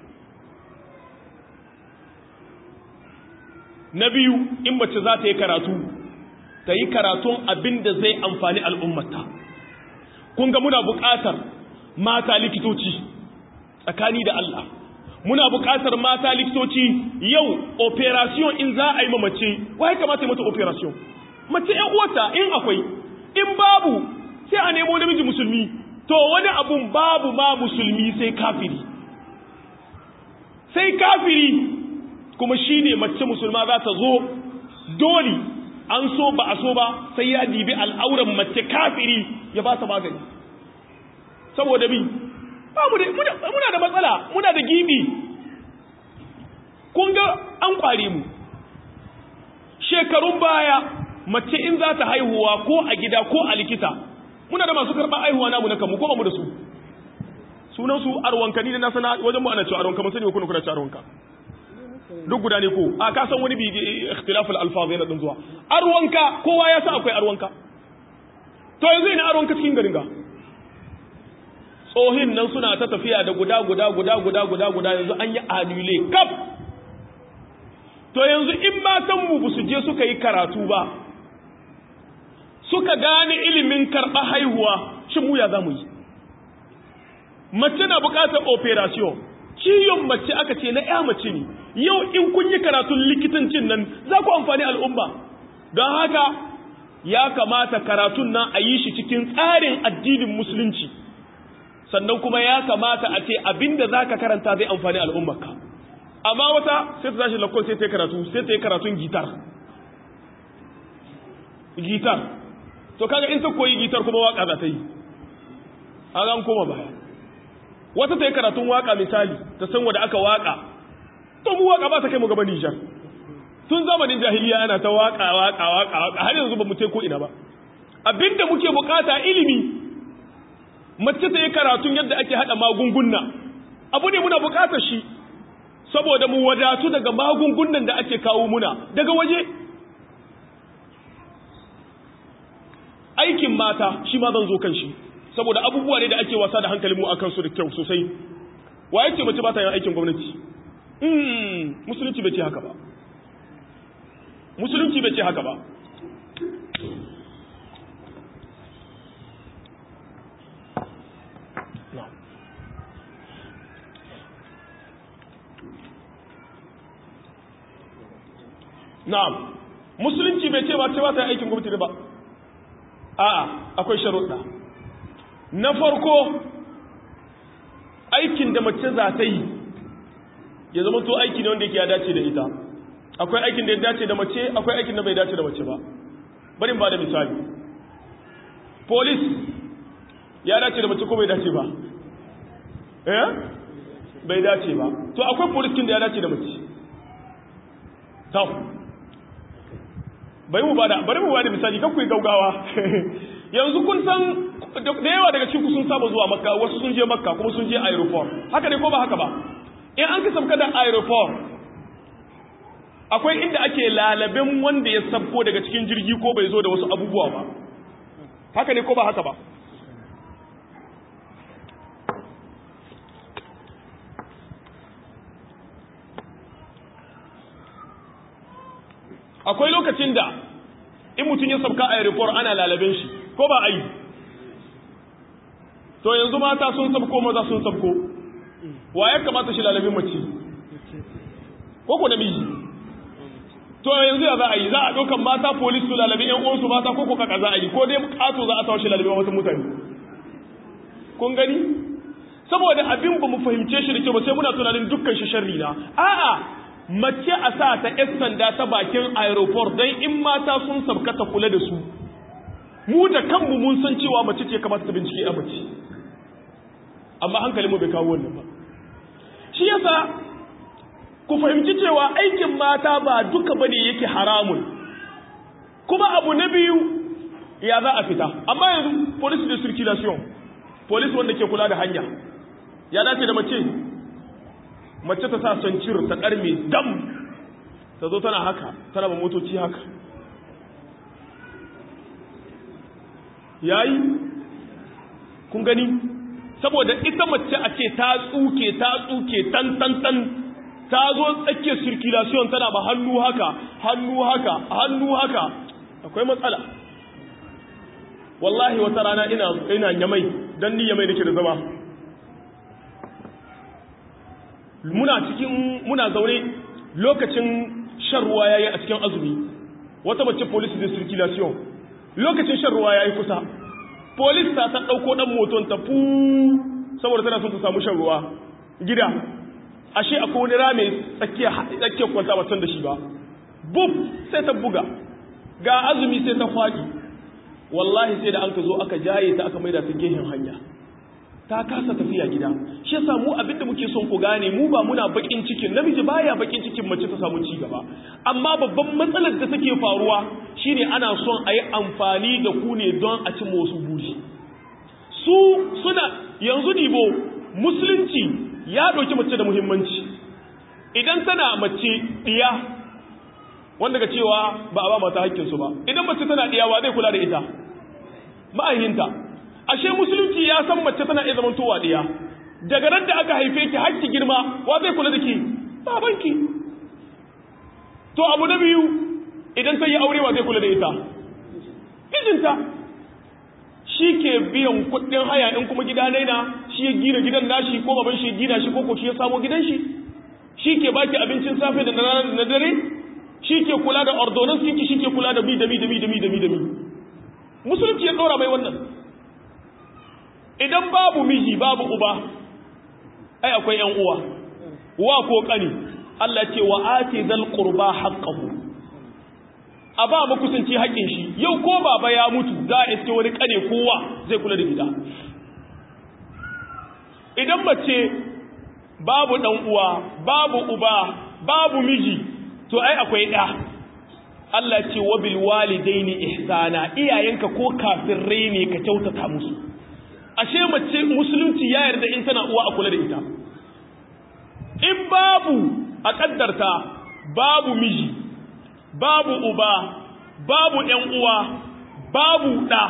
na biyu in mace za ta yi karatu ta yi karatun abin da zai amfani al'ummata kun ga muna buƙatar mata likitoci tsakani da Allah muna buƙatar mata likitoci yau operation in za a yi ma mace wai kamata yi mata operation mace ‘yan uwata in akwai in babu sai a nemo namiji musulmi to wani abun babu ma musulmi sai kafiri sai kafiri kuma shine mace musulma za ta zo dole an so ba a so ba sai ya dibi al'auran mace kafiri ya ba ta magani saboda bi muna da matsala muna da gibi kun ga an kware mu shekarun baya mace in za ta haihuwa ko a gida ko a likita muna da masu karɓar haihuwa namu na kanmu ko ba mu da su sunan su arwanka ni da na sana wajen mu ana cewa arwanka mun sani ko kuna kuna cewa arwanka duk guda ne ko a ka san wani bi ikhtilaful alfaz yana din zuwa arwanka kowa ya san akwai arwanka to yanzu ina arwanka cikin garin ga tsohin nan suna ta tafiya da guda guda guda guda guda guda yanzu an yi anule kaf to yanzu in matan mu su je suka yi karatu ba suka gane ilimin karɓa haihuwa shin mu ya za mu yi mace na buƙatar operation ciyon mace aka ce na ya mace ne yau in kun yi karatun likitancin nan za ku amfani al'umma don haka ya kamata karatun nan a yi shi cikin tsarin addinin musulunci sannan kuma ya kamata a ce abinda za ka karanta zai amfani al'ummarka amma wata sai ta tashi lakon sai ta yi karatu sai ta yi karatun gitar gitar to kaga in ta koyi gitar kuma waka za ta yi an koma baya wata ta yi karatun waka misali ta san wadda aka waka to mu waka ba ta kai mu gaba Nijar tun zamanin jahiliya ana ta waka waka waka waka har yanzu ba mu ko ina ba abinda muke bukata ilimi mace ta yi karatun yadda ake hada magunguna abu ne muna bukatar shi saboda mu wadatu daga magungunan da ake kawo muna daga waje aikin mata shi ma zan zo kan shi saboda abubuwa ne da ake wasa da hankali mu akan su da kyau sosai wa yake mace ba ta yin aikin gwamnati musulunci bai ce haka ba musulunci bai ce haka ba na'am musulunci bai ce ba ce ba ta aikin gwamnati ba a'a akwai sharuɗa na farko aikin da mace za ta yi ya zama to aiki ne wanda yake ya dace da ita akwai aikin da ya dace da mace akwai aikin da bai dace da mace ba bari ba da misali police ya dace da mace ko bai dace ba eh bai dace ba to akwai police kin da ya dace da mace to bari mu bada bari mu bada misali kan ku yi gaugawa yanzu kun san da yawa daga cikin sun saba zuwa makka wasu sun je makka kuma sun je aeroport haka ne ko ba haka ba in an ka sabka da aeroport akwai inda ake lalabin wanda ya sabko daga cikin jirgi ko bai zo da wasu abubuwa ba haka ne ko ba haka ba akwai lokacin da in mutum ya sabka a aeroport ana lalaben shi ko ba a yi to yanzu mata sun sabko maza sun sabko wa ya kamata shi lalabin mace ko ko namiji to yanzu ya za a yi za a ɗaukan mata polis su lalabin yan uwansu mata ko ko kaka za a yi ko dai kato za a tawo shi lalabin wasu mutane kun gani saboda abin ba mu fahimce shi da kyau ba sai muna tunanin dukkan shi sharri na a'a mace a sa ta ‘yan sanda ta bakin aeroport don in mata sun sabka ta kula da su mu da kanmu mun san cewa mace ce kamata ta bincike a mace amma hankalinmu bai kawo wannan ba shi yasa ku fahimci cewa aikin mata ba duka bane yake haramun kuma abu na biyu ya za a fita amma yanzu police de circulation police wanda ke kula da hanya ya dace da mace mace ta sa sancir ta karme dam ta zo tana haka tana ba motoci haka yayi kun gani saboda ita mace a ce ta tsuke ta tsuke tan tan tan ta zo tsakiyar circulation tana ba hannu haka hannu haka hannu haka akwai matsala wallahi wata rana ina ina yamai dan ni yamai nake da zama muna cikin muna zaune lokacin shan ruwa yayi a cikin azumi wata mace police de circulation lokacin shan ruwa yayi kusa polis ta ta ɗauko ɗan moton ta fu saboda tana son ta samu shan ruwa gida ashe akwai wani rame tsakiyar kwanta ba da shi ba buf sai ta buga ga azumi sai ta faɗi wallahi sai da an ka zo aka jaye ta aka maida ta gehen hanya ta kasa tafiya gida shi yasa mu abinda muke son ku gane mu ba muna bakin cikin namiji baya bakin cikin mace ta samu ci gaba amma babban matsalar da take faruwa shine ana son a yi amfani da ku ne don a ci wasu buri su suna yanzu dibo musulunci ya ɗauki mace da muhimmanci idan tana mace ɗiya wanda ga cewa ba a ba mata haƙƙinsu ba idan mace tana ɗiya wa zai kula da ita ma'ahinta ashe musulunci ya san mace tana iya zaman towa ɗiya daga nan da aka haife ki hakki girma wa zai kula da ki babanki to abu na biyu idan ta yi aure wa zai kula da ita mijinta shi ke biyan kuɗin haya in kuma gida na shi ya gina gidan nashi ko baban shi ya gina shi ko ko shi ya samo gidan shi shi ke baki abincin safe da na dare shi ke kula da ordonance ki shi ke kula da bi da bi da bi da bi da bi da bi musulunci ya ɗora mai wannan idan babu miji babu uba ai akwai yan uwa wa ko kani Allah ce wa ati zal qurba haqqahu a ba makusanci haƙin shi yau ko baba ya mutu za a iske wani kane kowa zai kula da gida idan mace babu dan uwa babu uba babu miji to ai akwai ɗa Allah ce wa bil walidaini ihsana iyayenka ko kafirrai ne ka kyautata musu ashe mace musulunci ya yarda in tana uwa a kula da ita in babu a kaddarta babu miji babu uba babu ƴan uwa babu ɗa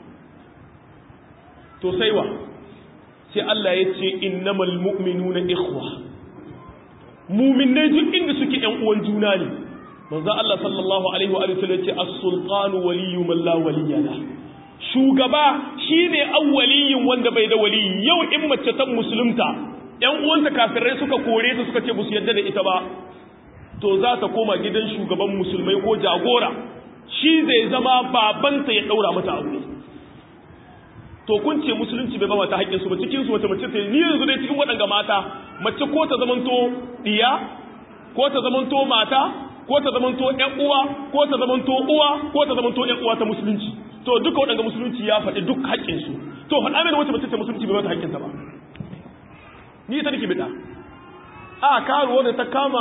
to sai wa sai Allah ya ce innamal mu'minuna ikhwa mu'minai duk inda suke ƴan uwan juna ne manzo Allah sallallahu alaihi wa sallam ya ce as-sultanu waliyyu man la waliyya lahu shugaba shine awwaliyin wanda bai da waliyi yau in mace ta musulunta ƴan uwanta kafirai suka kore ta suka ce ba su yadda da ita ba to za ta koma gidan shugaban musulmai ko jagora shi zai zama babanta ya daura mata aure to kun ce musulunci bai ba mata haƙƙin su ba cikin su wata mace ta ni yanzu dai cikin waɗanga mata mace ko ta zamanto diya ko ta zamanto mata ko ta zamanto ƴan uwa ko ta zamanto uwa ko ta zamanto ƴan uwa ta musulunci to duka waɗanda musulunci ya faɗi duk haƙƙinsu to faɗa mai wacce mace ta musulunci bai mata haƙƙinta ba ni ta nake bida a karuwa da ta kama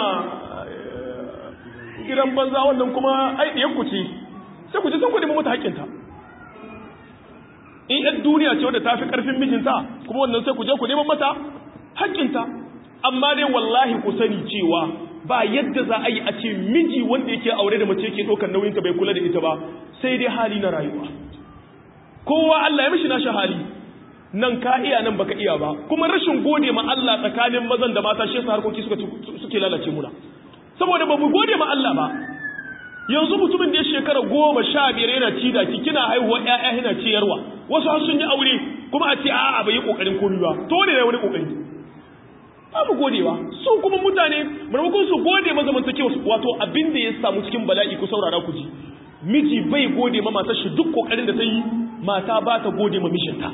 gidan banza wannan kuma ai ɗiyan ku ce sai ku ce sun ku nemi mata haƙƙinta in yan duniya ce wadda ta fi ƙarfin mijinta kuma wannan sai ku je ku neman mata haƙƙinta amma dai wallahi ku sani cewa ba yadda za a yi a ce miji wanda yake aure da mace yake ɗaukar nauyinta bai kula da ita ba sai dai hali na rayuwa kowa Allah ya mishi nashi hali nan ka iya nan baka iya ba kuma rashin gode ma Allah tsakanin mazan da mata shi yasa harkoki suka suke lalace muna saboda ba mu gode ma Allah ba yanzu mutumin da ya shekara goma sha biyar yana ci da ki kina haihuwa ƴaƴa yana ciyarwa wasu har sun yi aure kuma a ce a'a bai yi kokarin komai ba to ne wani kokari ba mu godewa su kuma mutane maimakon su gode ma zamantakewa wato abin da ya samu cikin bala'i ku saurara ku ji miji bai gode ma matar shi duk kokarin da ta yi mata ba ta gode ma mishinta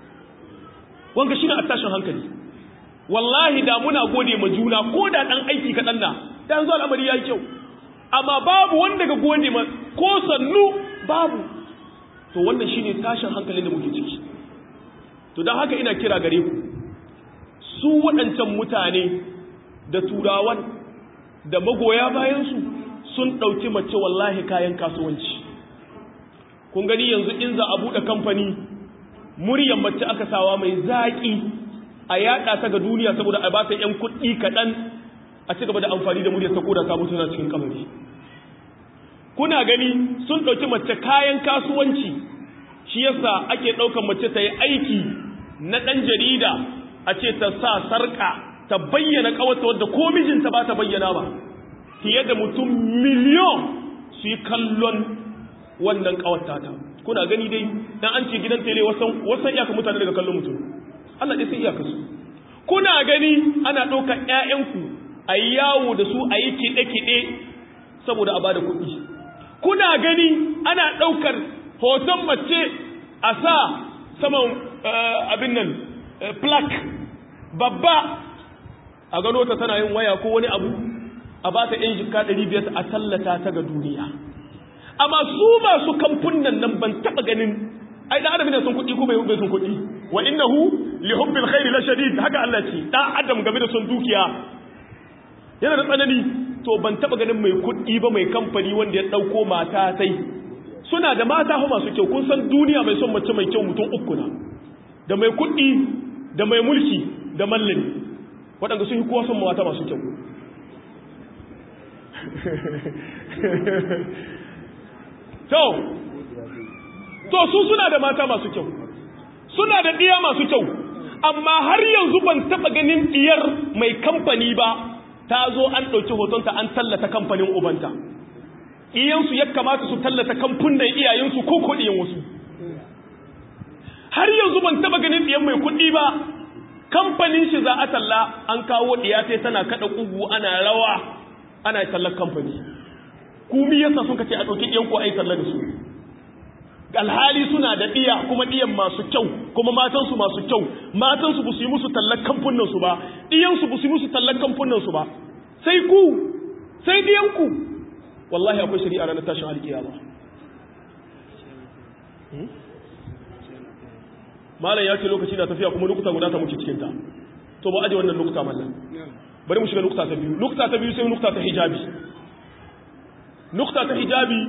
wanga shine a tashin hankali wallahi da muna gode ma juna ko da dan aiki kaɗan na da yanzu al'amari ya yi kyau amma babu wanda ga gode ma ko sannu babu to wannan shine tashin hankalin da muke ciki to don haka ina kira gare ku su waɗancan mutane da turawan da magoya bayansu sun ɗauki mace wallahi kayan kasuwanci kun gani yanzu in za a buɗe kamfani muryar mace aka sawa mai zaƙi a yaɗa ta ga duniya saboda a bata ‘yan kuɗi kaɗan a ci gaba da amfani da muryar ta koda ta mutu na cikin kamari kuna gani sun ɗauki mace kayan kasuwanci shi yasa ake ɗaukar mace ta yi aiki na ɗan jarida a ce ta sa sarƙa ta bayyana ƙawata wadda ko mijinta ba ta bayyana ba fiye da mutum miliyon su yi kallon wannan ƙawata ta kuna gani dai dan an ce gidan tele wasan wasan iyaka mutane daga kallon mutum Allah dai sai iyaka su kuna gani ana ɗaukar ƴaƴanku a yi yawo da su a yi kiɗe-kiɗe saboda a bada kuɗi kuna gani ana ɗaukar hoton mace a sa saman abin nan plaque babba a gano ta tana yin waya ko wani abu a ba ta yan jika 500 a tallata ta ga duniya amma su masu kamfunan nan ban taba ganin ai da adam ne sun kuɗi ko bai bai sun kuɗi wa innahu li hubbil khairi la shadid haka Allah ce da adam game da son dukiya yana da tsanani to ban taba ganin mai kuɗi ba mai kamfani wanda ya dauko mata sai suna da mata fa masu kyau kun san duniya mai son mace mai kyau mutum uku na da mai kuɗi da mai mulki da mallami waɗanda sun yi kowa son mata masu kyau to to su suna da mata masu kyau suna da ɗiya masu kyau amma har yanzu ban taɓa ganin ɗiyar mai kamfani ba ta zo an ɗauki hotonta an tallata kamfanin ubanta iyansu ya kamata su tallata kamfunan iyayensu ko kuɗiyan wasu har yanzu ban taɓa ganin ɗiyan mai kuɗi ba kamfanin shi za a talla an kawo ɗiya sai tana kaɗa ƙugu ana rawa ana tallar kamfani kumi yasa sun kace a ɗauki ɗiyan ko a yi talla da su alhali suna da ɗiya kuma ɗiyan masu kyau kuma matansu masu kyau matansu ba su yi musu tallar kamfunansu ba ɗiyansu ba su yi musu tallar kamfunansu ba sai ku sai ɗiyanku wallahi akwai shari'a ranar tashin alkiyama malam ya ce lokaci na tafiya kuma lokuta guda ta muke cikinta to ba aje wannan lokuta mallan bari mu shiga lokuta ta biyu lokuta ta biyu sai lokuta ta hijabi lokuta ta hijabi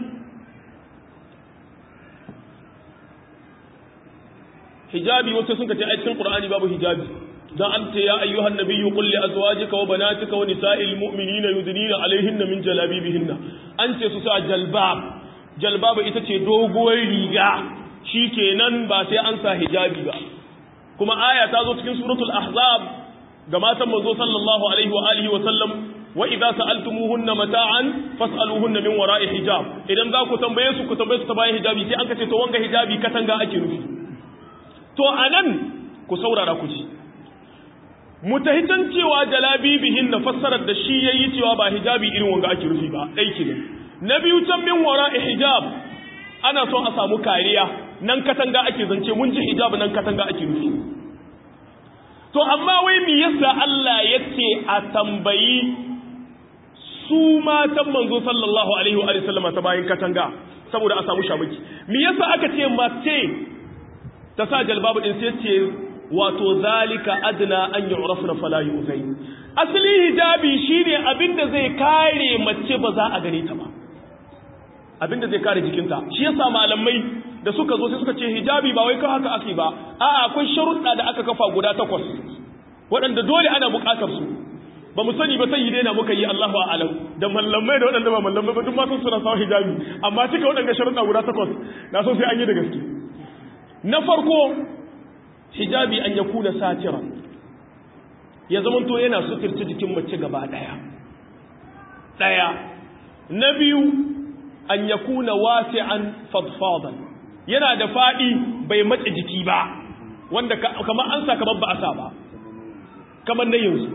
hijabi wasu sun kace a cikin qur'ani babu hijabi dan an ce ya ayyuhan nabiyyu qul li azwajika wa banatika wa nisa'il mu'minina yudnina alaihinna min jalabibihinna an ce su sa jalbab jalbab ita ce doguwar riga shikenan ba sai an sa hijabi ba kuma aya ta zo cikin suratul ahzab ga matan manzo sallallahu alaihi wa alihi wa sallam wa idza sa'altumuhunna mata'an fas'aluhunna min wara'i hijab idan za ku tambaye su ku tambaye su ta bayan hijabi sai an kace to wanga hijabi katanga ake nufi to anan ku saurara ku ji mutahitan cewa jalabibihin na fassarar da shi yayi cewa ba hijabi irin wanga ake nufi ba dai ne na biyu can min wara'i hijab ana son a samu kariya nan katanga ake zance mun ji hijab nan katanga ake nufi to amma wai me yasa Allah yace a tambayi su matan manzo sallallahu alaihi wa sallam ta bayan katanga saboda a samu shamaki me yasa aka ce mace ta sa jalbabu din sai ce wato zalika adna an yu'rafna fala yu'zai asali hijabi shine abinda zai kare mace ba za a gane ta ba abinda zai kare jikinta shi yasa malamai da suka zo sai suka ce hijabi ba wai kan haka ake ba a'a akwai sharuɗa da aka kafa guda takwas waɗanda dole ana buƙatar su ba mu sani ba sai yi daina muka yi Allahu a'lam da mallamai da waɗanda ba mallamai ba duk ma sun suna sawa hijabi amma cika waɗanda sharuɗa guda takwas na so sai an yi da gaske na farko hijabi an ya kuna satira ya zama to yana suturci jikin mace gaba ɗaya ɗaya na biyu an ya kuna wasi'an fadfadan yana da faɗi bai matse jiki ba wanda kamar an sa kamar ba a sa ba kamar na yanzu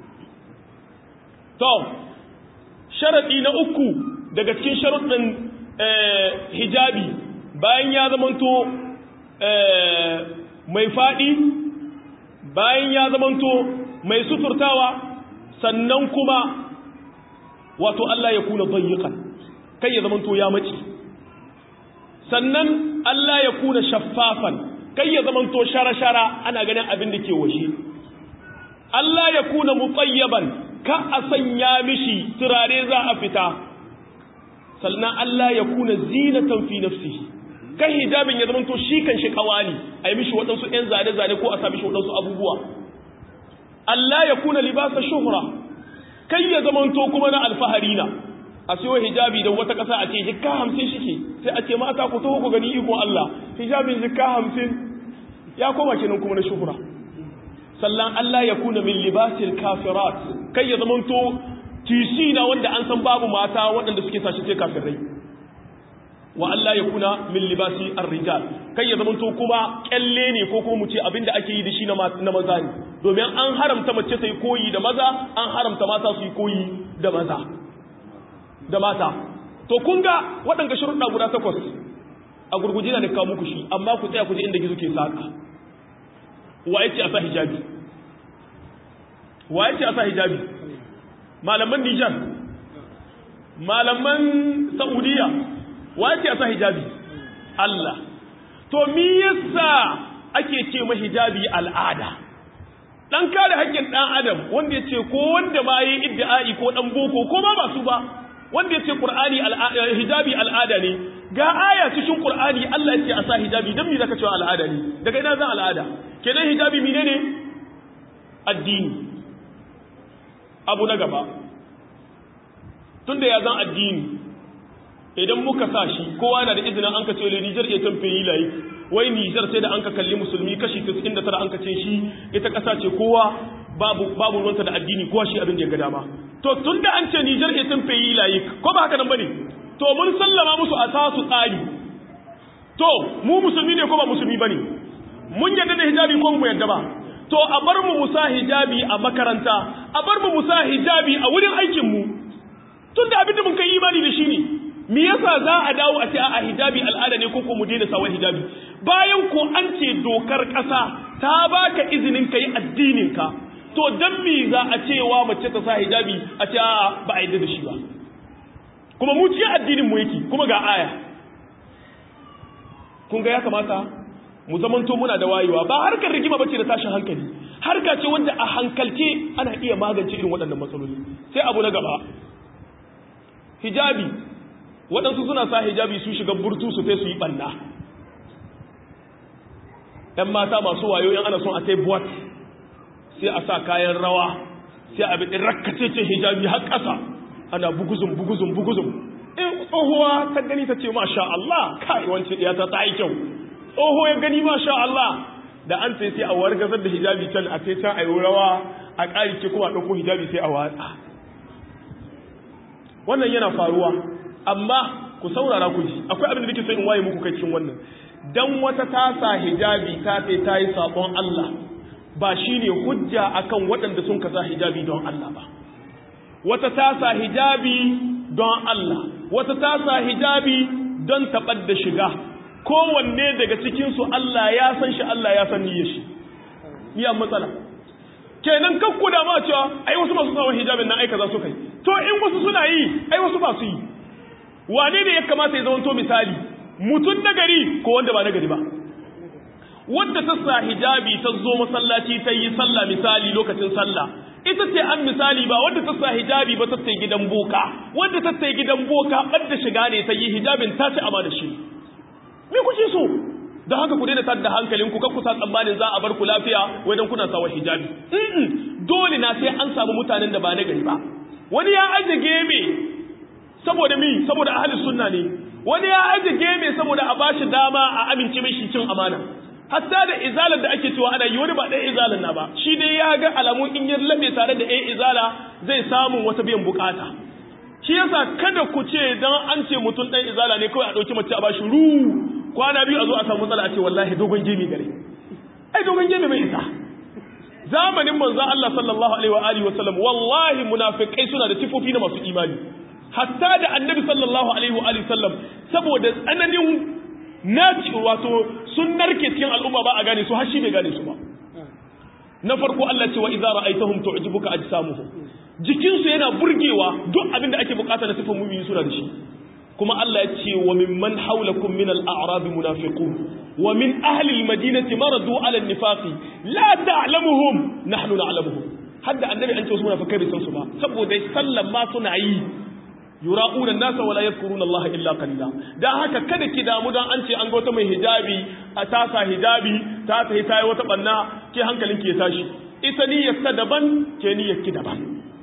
to sharaɗi na uku daga cikin sharaɗin hijabi bayan ya zamanto mai faɗi bayan ya zamanto mai suturtawa sannan kuma wato Allah ya kuna bayyakan kai ya zamanto ya mace sannan Allah ya kuna shaffafan kai ya zamanto shara-shara ana ganin abin da ke washe Allah ya kuna mutsayyaban ka a sanya mishi turare za a fita sannan Allah ya kuna zinatan fi nafsihi kan hijabin ya zamanto shi kan shi kawali a yi mishi waɗansu ‘yan zane-zane ko a sa mishi waɗansu abubuwa Allah ya kuna libasa shuhura kai ya zamanto kuma na alfahari na a siyo hijabi da wata ƙasa a ce jikka hamsin shi ke sai a ce mata ku taho ku gani ikon Allah hijabin jikka hamsin ya koma kenan kuma na shuhura sannan Allah ya kuna min libasil kafirat kai ya zamanto tisi na wanda an san babu mata waɗanda suke sashi sai kafirai wa Allah ya kuna min libasi ar-rijal kai ya zamanto kuma kyalle ne ko kuma mu ce abinda ake yi da shi na maza ne domin an haramta mace ta yi koyi da maza an haramta mata su yi koyi da maza da mata to kun ga waɗanda sharuɗa guda takwas a gurguje na kawo muku shi amma ku tsaya ku ji inda gizo ke saka wa yace a sa hijabi wa yace a sa hijabi malaman Nijar malaman Saudiya wa yace a sa hijabi Allah to me yasa ake ce ma hijabi al'ada dan kare haƙƙin dan adam wanda yace ko wanda ma yi iddi'ai ko dan boko ko ma ba su ba wanda yace qur'ani hijabi al'ada ne ga aya cikin qur'ani Allah yace a sa hijabi dan me zaka cewa al'ada ne daga ina zan al'ada kenan hijabi menene addini abu na gaba tunda ya zan addini idan muka sa shi kowa na da izinin an ka ce le Niger ya tamfe yi layi wai Niger sai da an ka kalli musulmi kashi 99 an ka ce shi ita kasa ce kowa babu babu ruwanta da addini kowa shi abin da ya ga dama to tunda an ce Niger ya tamfe yi layi ko ba haka nan bane to mun sallama musu a tasu tsari to mu musulmi ne ko ba musulmi bane mun yadda da hijabi ko mu yadda ba to a bar mu musa hijabi a makaranta a bar mu musa hijabi a wurin aikin mu tunda abin da mun kai imani da shi ne me yasa za a dawo a ce a hijabi al'ada ne ko ko mu daina sawa hijabi bayan ko an ce dokar ƙasa ta baka izinin kai addinin ka to dan me za a cewa mace ta sa hijabi a ce a ba a yadda da shi ba kuma mu cikin addinin mu yake kuma ga aya kun ga ya kamata mu zamanto muna da wayewa ba harkar rigima bace da tashin hankali harka ce wanda a hankalce ana iya magance irin waɗannan matsaloli sai abu na gaba hijabi waɗansu suna sa hijabi su shiga burtu su sai su yi ɓanna ‘yan mata masu wayo yan ana son a sai buwat sai a sa kayan rawa sai a biɗin rakkace ce hijabi har ƙasa ana buguzun buguzun buguzun in tsohuwa ta gani ta ce masha Allah kai wance ɗaya ta ta yi kyau tsoho ya gani masha Allah da an sai sai a wargazar da hijabi can a sai can a yi rawa a ƙari ce kuma ɗauko hijabi sai a watsa wannan yana faruwa amma ku saurara ku ji akwai abin da nake so in waye muku kai cikin wannan dan wata tasa hijabi ta sai ta yi sabon Allah ba shine hujja akan waɗanda sun kasa hijabi don Allah ba wata tasa hijabi don Allah wata tasa hijabi don taɓar da shiga kowanne daga cikin su Allah ya san shi Allah ya san niyyar shi iya matsala kenan kakku da ma cewa ai wasu masu sawan hijabin nan aika za su kai to in wasu suna yi ai wasu ba su yi wane ne ya kamata ya zamanto misali mutum nagari ko wanda ba nagari ba wadda ta sa hijabi ta zo masallaci ta yi sallah misali lokacin sallah ita ce an misali ba wadda ta sa hijabi ba ta sai gidan boka wadda ta sai gidan boka ɓadda shiga ne ta yi hijabin ta ci amana shi me kuke so da haka ku daina tada hankalin ku kusa tsammanin za a bar ku lafiya wai dan kuna sawa hijabi dole na sai an samu mutanen da ba na gari ba wani ya aje geme saboda mi saboda ahli sunna ne wani ya aje geme saboda a bashi dama a amince mishi cin amana hatta da izalar da ake cewa ana yi wani ba ɗaya izalar na ba shi dai ya ga alamun in ya labe tare da ɗaya izala zai samu wata biyan bukata shi yasa kada ku ce dan an ce mutum ɗan izala ne kawai a ɗauki mace a bashi ru kwana biyu a zo a samu matsala a ce wallahi dogon gemi gare ai dogon gemi bai isa zamanin manzo Allah sallallahu alaihi wa alihi wasallam wallahi munafikai suna da sifofi na masu imani hatta da annabi sallallahu alaihi wa alihi sallam saboda tsananin naci wato sun narke cikin al'umma ba a gane su har shi bai gane su ba na farko Allah ce wa idza ra'aytahum tu'jibuka ajsamuhum jikinsu yana burgewa duk abin da ake bukata na sifan mu'mini suna da shi kuma Allah ya ce wa mimman haulakum min al-a'rab munafiqun wa min ahli al-madinati maradu ala an-nifaqi la ta'lamuhum nahnu na'lamuhum hadda annabi an ce wasu munafikai bai san su ba saboda sallan ma suna yi yura'una an-nasa wa la yadhkuruna Allah illa qalila dan haka kada ki damu dan an ce an ga wata mai hijabi a tasa hijabi ta ta ta yi wata banna ke hankalinki ya tashi ita niyyar ta daban ke niyyar ki daban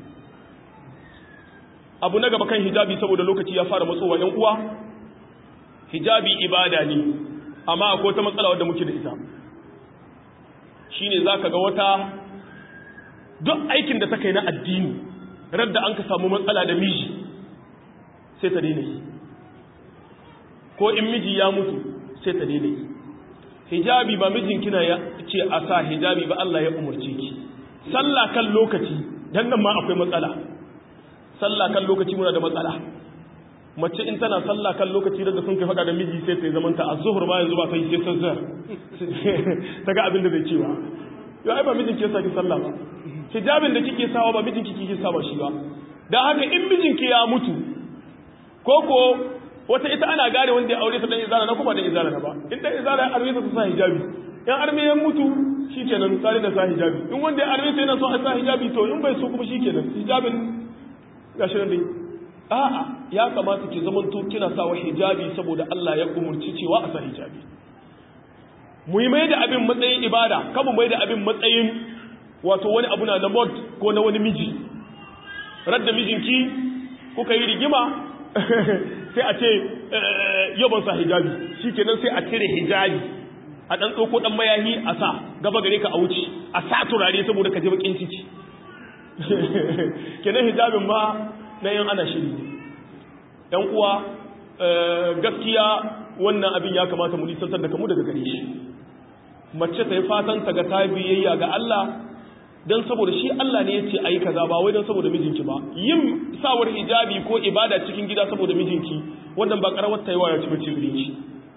abu na gaba kan hijabi saboda lokaci ya fara matsowa ‘yan uwa hijabi ibada ne amma akwai wata matsala wadda muke da ita shi ne za ka ga wata duk aikin da ta kai na addini radda an ka samu matsala da miji sai ta daina yi ko in miji ya mutu sai ta daina yi hijabi ba mijin kina ya ce a sa hijabi ba Allah ya umarce ki sallah kan lokaci dan nan ma akwai matsala sallah kan lokaci muna da matsala mace in tana sallah kan lokaci da sun kai faɗa da miji sai ta yi zamanta a zuhur ma yanzu ba ta yi sai sazzar ta ga abin da zai cewa yau ai ba mijin ke saki sallah ba hijabin da kike sawa ba mijin kike sawa shi ba dan haka in mijin ki ya mutu ko ko wata ita ana gane wanda ya aure ta dan izara na kuma dan izara na ba in dan izara ya arme ta sa hijabi in arme ya mutu shikenan tsari da sa hijabi in wanda ya arme ta yana so a sa hijabi to in bai so kuma shikenan hijabin gashi nan dai a'a ya kamata ki zaman to kina sawa hijabi saboda Allah ya umurci cewa a sa hijabi mu yi mai da abin matsayin ibada kama mai da abin matsayin wato wani abu na mod ko na wani miji radda mijinki kuka yi rigima sai a ce yaban sa hijabi shi kenan sai a cire hijabi a ɗan tsoko ɗan mayahi a sa gaba gare ka a wuce a sa turare saboda ka je bakin ciki kenan hijabin ma na yan ana shiri yan uwa gaskiya wannan abin ya kamata mu nisantar da kamu daga gare shi mace ta yi fatan ta ga ta biyayya ga Allah don saboda shi Allah ne ya ce ayi kaza ba wai don saboda mijinki ba yin sawar hijabi ko ibada cikin gida saboda mijinki wannan ba karawar ta yi wa ya ci bace gare shi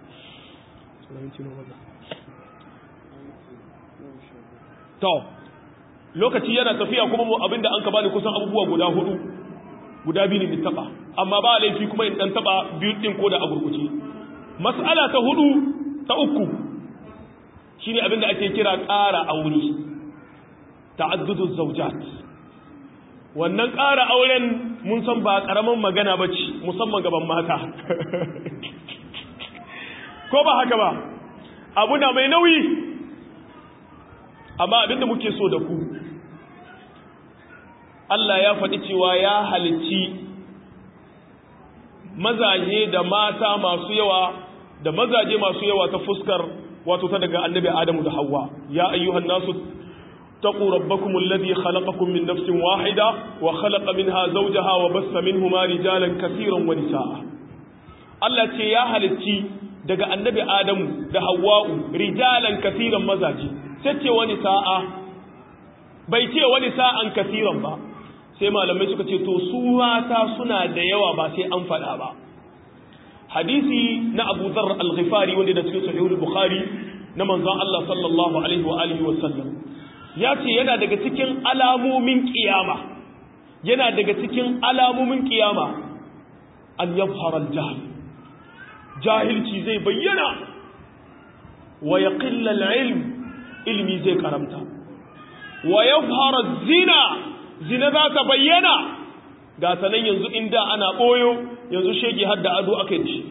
to lokaci yana tafiya kuma mu abinda an ka bani kusan abubuwa guda hudu guda biyu ne taba amma ba laifi kuma in dan taba biyu din ko da a gurguce mas'ala ta hudu ta uku shine abinda ake kira ƙara aure ta'addudu zawjat wannan ƙara auren mun san ba ƙaramin magana bace musamman gaban mata ko ba haka ba abu na mai nauyi amma abinda muke so da ku Allah ya faɗi cewa ya halicci mazaje da mata masu yawa da mazaje masu yawa ta fuskar wato ta daga annabi Adamu da Hawwa ya ayyuhan nasu taqu rabbakum alladhi khalaqakum min nafsin wahida wa khalaqa minha zawjaha wa bassa minhuma rijalan katiran wa nisaa Allah ce ya halicci daga annabi Adamu da Hawwa'u rijalan katiran mazaji sai ce wani sa'a bai ce wani sa'an katiran ba sai malamai suka ce to su mata suna da yawa ba sai an faɗa ba hadisi na Abu Dharr al-Ghifari wanda da cikin Sahih al-Bukhari na manzon Allah sallallahu alaihi wa alihi wa sallam ya ce yana daga cikin alamomin kiyama yana daga cikin alamomin kiyama an yabhara al-jahl jahilci zai bayyana wa yaqilla al-ilm ilmi zai karamta wa yabhara zina zina za ta bayyana ga sanan yanzu inda ana boyo yanzu shege har da ado aka yi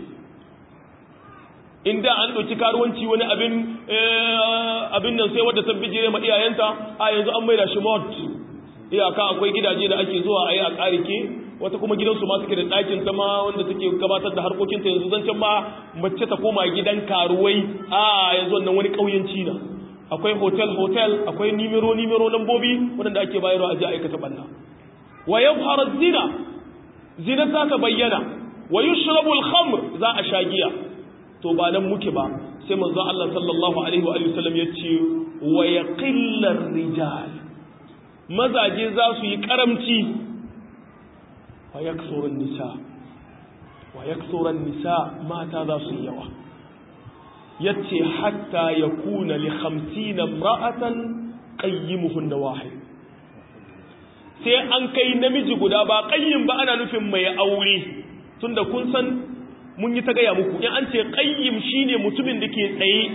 inda an ɗauki karuwanci wani abin abin nan sai wadda ta bijire ma iyayenta a yanzu an maida shi mod iyaka akwai gidaje da ake zuwa a yi a ƙarike wata kuma gidansu ma suke da ɗakin ta ma wanda take gabatar da harkokinta yanzu zancen ma mace ta koma gidan karuwai a yanzu wannan wani ƙauyenci na akwai hotel hotel akwai nimero nimero lambobi waɗanda ake bayarwa a ji aikata ɓanna wa yabhara zina zina za ta bayyana wa yushrabu al-khamr za a sha giya to ba nan muke ba sai manzo Allah sallallahu alaihi wa sallam ya ce wa yaqillar rijal mazaje za su yi karamci wa yaksurun nisa wa yaksurun nisa mata za su yi yawa yace hatta yakuna li 50 imra'atan qayyimuhun wahid sai an kai namiji guda ba qayyim ba ana nufin mai aure tunda kun san mun yi ta gaya muku in an ce qayyim shine mutumin da ke tsaye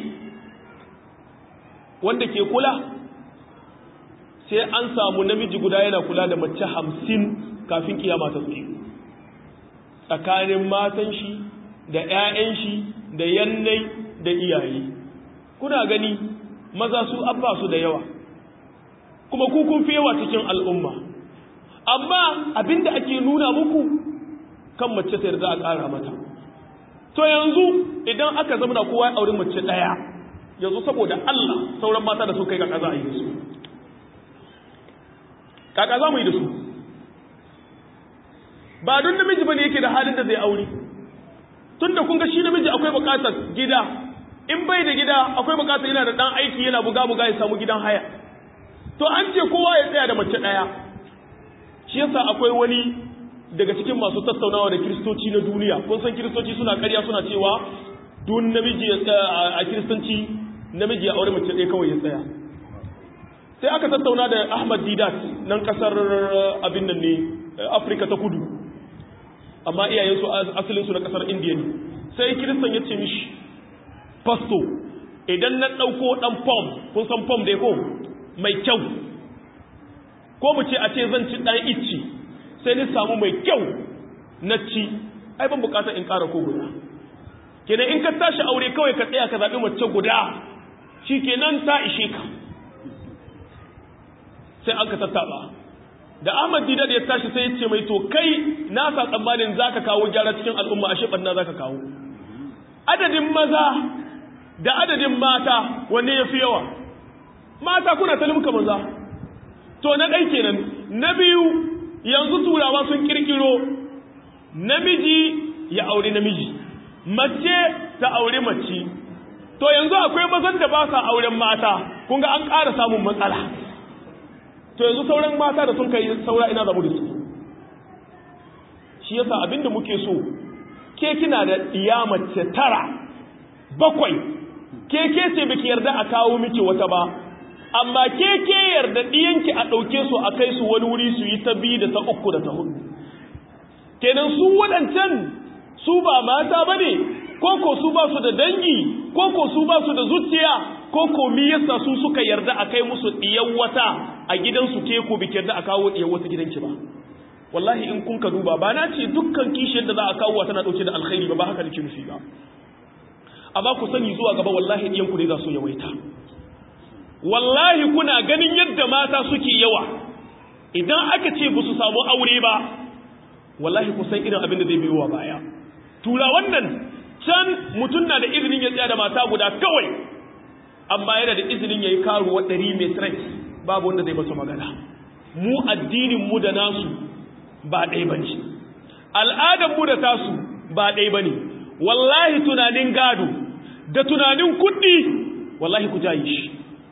wanda ke kula sai an samu namiji guda yana kula da mace hamsin kafin kiyama ta tsaye tsakanin matan shi da 'ya'yan shi da yannai da iyaye kuna gani maza su abba su da yawa kuma ku kun fi yawa cikin al'umma amma abinda ake nuna muku kan mace ta yarda a ƙara mata to yanzu idan aka zama da kowa ya auri mace ɗaya yanzu saboda Allah sauran mata da su kai kaka za a yi da su kaka za mu yi da su ba don namiji ba ne yake da halin da zai aure tun da kun ga shi namiji akwai bukatar gida in bai da gida akwai bukatar yana da ɗan aiki yana buga-buga ya samu gidan haya to an ce kowa ya tsaya da mace ɗaya shi yasa akwai wani daga cikin masu tattaunawa da kiristoci na duniya kun san kiristoci suna karya suna cewa dun namiji ya tsaya a kiristanci namiji ya aure mace ɗaya kawai ya tsaya sai aka tattauna da ahmad didat nan kasar abin nan ne afirka ta kudu amma iyayensu asalinsu na kasar indiya ne sai kiristan ya ce mishi pasto idan na ɗauko ɗan fom kun san fom da ko mai kyau ko mu ce a ce zan ci ɗan icci sai ni samu mai kyau na ci ai ban bukatar in ƙara ko guda kenan in ka tashi aure kawai ka tsaya ka zaɓi mace guda shi kenan ta ishe ka sai an ka tattaɓa da ahmad didar ya tashi sai ya ce mai to kai na sa tsammanin za ka kawo gyara cikin al'umma ashe ɓanna za ka kawo adadin maza da adadin mata wanne ya fi yawa mata kuna talimka maza to na ɗai kenan na biyu yanzu turawa sun kirkiro namiji ya aure namiji mace ta aure mace to yanzu akwai mazan da ba sa auren mata kun ga an ƙara samun matsala to yanzu sauran mata da sun kai saura ina zamu da su shi yasa abinda muke so ke kina da iya mace tara bakwai ke ke ce biki yarda a kawo miki wata ba amma ke ke yarda ɗiyanki a ɗauke su a kai su wani wuri su yi ta biyu da ta uku da ta hudu kenan su waɗancan su ba mata ba ne koko su ba su da dangi koko su ba su da zuciya koko mi yasa su suka yarda a kai musu ɗiyan wata a gidansu ke ko biki yarda a kawo ɗiyan wata gidanki ba wallahi in kun ka duba ba na ce dukkan kishiyar da za a kawo tana ɗauke da alkhairi ba ba haka nake nufi ba amma ku sani zuwa gaba wallahi ɗiyanku ne za su yawaita wallahi kuna ganin yadda mata suke yawa idan aka ce ba su samu aure ba wallahi kusan irin abin da zai biyo wa baya tura wannan can mutum na da izinin ya tsaya da mata guda kawai amma yana da izinin ya yi karuwa ɗari mai stress babu wanda zai masa magana mu addinin mu da nasu ba ɗaya ba ne al'adar mu da tasu ba ɗaya ba ne wallahi tunanin gado da tunanin kuɗi wallahi ku jayi shi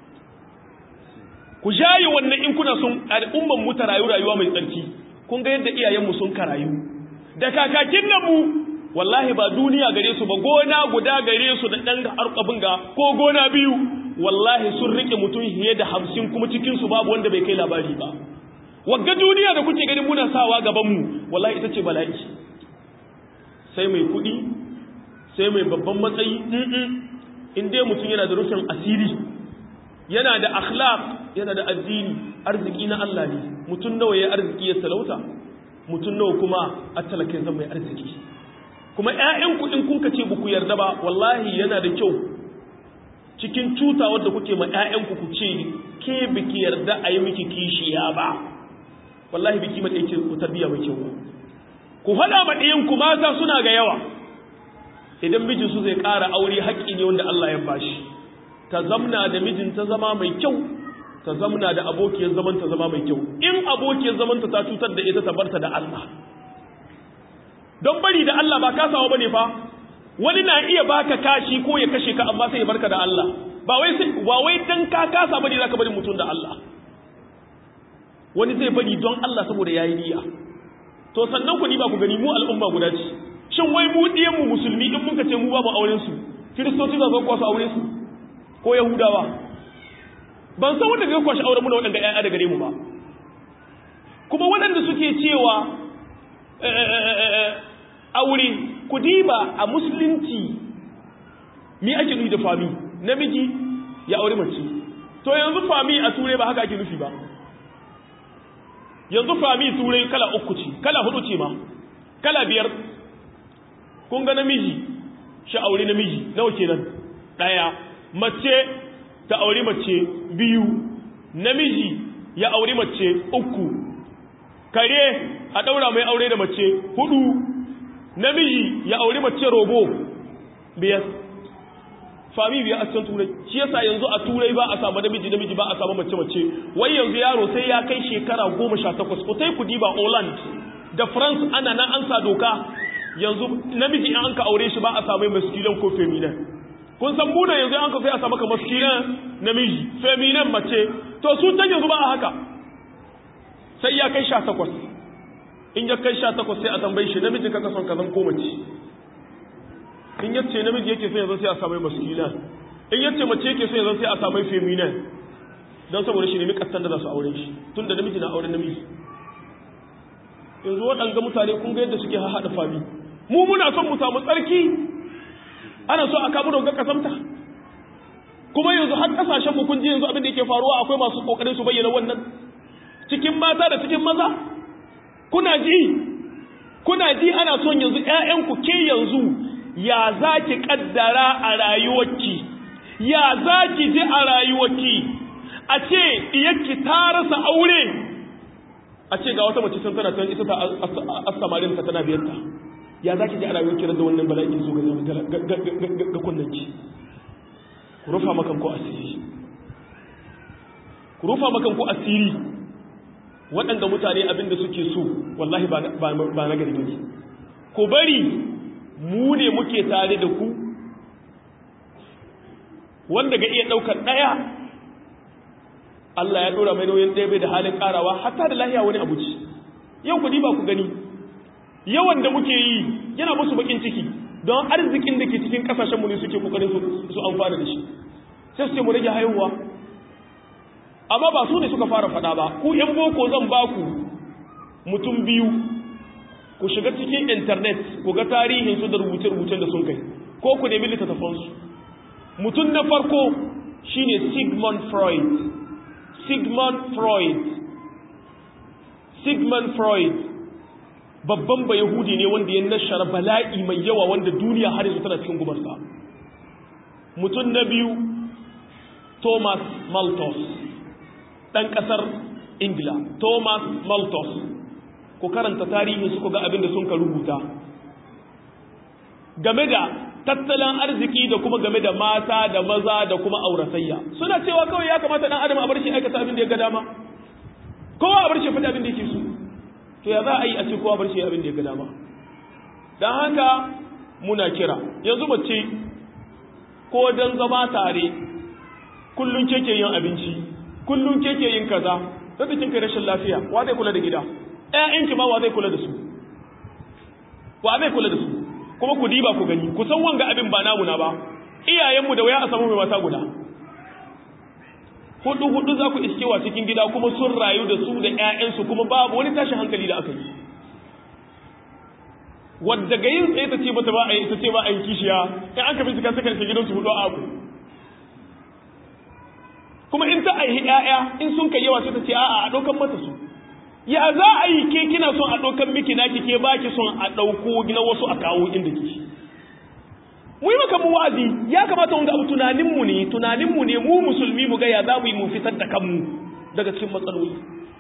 ku jaye wannan in kuna sun al'umman mu ta rayu rayuwa mai tsarki kun ga yadda iyayenmu sun karayu da kakakin nan mu wallahi ba duniya gare su ba gona guda gare su da dan harkabin ga ko gona biyu wallahi sun rike mutum fiye da hamsin kuma cikin su babu wanda bai kai labari ba wagga duniya da kuke ganin muna sawa gaban mu wallahi ita ce bala'i sai mai kuɗi sai mai babban matsayi in dai mutum yana da rufin asiri yana da akhlaq yana da addini arziki na Allah ne mutum nawa ya arziki ya talauta mutum nawa kuma a talakin zan mai arziki kuma ƴaƴanku in kun kace ku yarda ba wallahi yana da kyau cikin cutawar da kuke ma ƴaƴanku ku ce ke biki yarda a yi miki kishiya ba wallahi biki mata yake ku tarbiya mai kyau ku faɗa ma ɗiyanku mata suna ga yawa idan mijinsu zai ƙara aure haƙƙi ne wanda Allah ya bashi ta zamna da mijinta zama mai kyau ta zamna da abokiyar zamanta zama mai kyau in abokiyar zamanta ta cutar da ita ta barta da Allah don bari da Allah ba kasawa bane fa wani na iya baka kashi ko ya kashe ka amma sai ya barka da Allah ba wai sai ba wai dan ka kasa bane zaka bari mutum da Allah wani zai bari don Allah saboda yayi niyya to sannan ku ni ba ku gani mu al'umma guda ce shin wai mu diyan mu musulmi in muka ce mu babu auren su kiristoci za su kwasu aure su ko yahudawa ban san wanda zai kwashi auren mu da waɗanda ƴaƴa da gare mu ba kuma waɗanda suke cewa aure ku diba a musulunci mi ake nufi da fami namiji ya aure mace to yanzu fami a turai ba haka ake nufi ba yanzu fami turai kala uku ce kala hudu ce ma kala biyar kun ga namiji shi aure namiji nawa kenan daya mace ta aure mace biyu namiji ya aure mace uku kare a daura mai aure da mace hudu namiji ya aure mace robo biyar fami biyar a cikin turai shi yasa yanzu a turai ba a samu namiji namiji ba a samu mace mace wai yanzu yaro sai ya kai shekara goma sha takwas ku tai ku diba Holland da France ana nan an sa doka yanzu namiji in an ka aure shi ba a samu masculine ko feminine kun san muna yanzu an ka sai a samu ka masculine namiji feminine mace to su ta yanzu ba a haka sai ya kai sha takwas in ya kai sha takwas sai a tambayi shi namiji kaka son kazan ko mace in ya ce namiji yake son yanzu sai a samai maskulina in ya ce mace yake son yanzu sai a samai feminin don saboda shi nemi kastan da za su aure shi tun da namiji na auren namiji yanzu waɗanga mutane kun ga yadda suke haɗa fami mu muna son mu samu tsarki ana so a kamu da kasamta kuma yanzu har kasashen mu kun ji yanzu abin da yake faruwa akwai masu kokarin su bayyana wannan cikin mata da cikin maza kuna ji kuna ji ana son yanzu ƴaƴanku ke yanzu ya zaki kaddara a rayuwarki ya zaki ji a rayuwarki a ce iyakki ta rasa aure a ce ga wata mace sun tana tan ita ta asamarin ta tana biyarta ya zaki ji a rayuwarki da wannan bala'in zo ga ga kunnanki ku rufa makan ku asiri ku rufa makan ku asiri waɗanda mutane abinda suke so wallahi ba na gari ne ku bari mu ne muke tare da ku wanda ga iya ɗaukar ɗaya Allah ya ɗora mai nauyin ɗaya bai da halin ƙarawa hatta da lahiya wani abu ce yau ku ba ku gani yawan da muke yi yana musu bakin ciki don arzikin da ke cikin kasashenmu ne suke kokarin su amfana da shi sai su ce mu rage haihuwa amma ba su ne suka fara fada ba ku yan boko zan ba ku mutum biyu ku shiga cikin internet ku ga tarihin su da rubuce-rubucen da sun kai ko ku nemi littattafansu mutum na farko shine sigmund freud sigmund freud sigmund freud babban ba Yahudi ne wanda ya nashara bala'i mai yawa wanda duniya har yanzu tana cikin gubarsa. Mutum na biyu, Thomas Malthus, ɗan ƙasar Ingila, Thomas Malthus, ku karanta tarihin su ga abin da sun ka rubuta. Game da tattalin arziki da kuma game da mata da maza da kuma auratayya. Suna cewa kawai ya kamata ɗan adam a bar shi aikata abin da ya ga dama. Kowa a bar shi fita abin da yake so. to ya za a yi a ce kowa bar shi abin da ya ga dama don haka muna kira yanzu mace ko don zama tare kullum keke yin abinci kullum keke yin kaza da kin kai rashin lafiya wa zai kula da gida ƴaƴanki ma wa zai kula da su wa zai kula da su kuma ku diba ku gani ku san wanga abin ba namu na ba iyayenmu da waya a samu mai mata guda hudu hudu za ku iskewa cikin gida kuma sun rayu da su da ƴaƴansu kuma babu wani tashin hankali da aka yi wadda ga yin tsaye ta ce bata ba a yi ta ce ba a yi kishiya in aka bi suka saka gidansu hudu a abu kuma in ta aihi ƴaƴa in sun kai yawa sai ta ce a'a a ɗaukan mata su ya za a yi ke kina son a ɗaukan miki naki ke ba ki son a ɗauko na wasu a kawo inda ke mu yi maka mu wa'azi ya kamata wanga abu tunaninmu ne tunaninmu ne mu musulmi mu ga ya za mu yi mu fitar da kanmu daga cikin matsaloli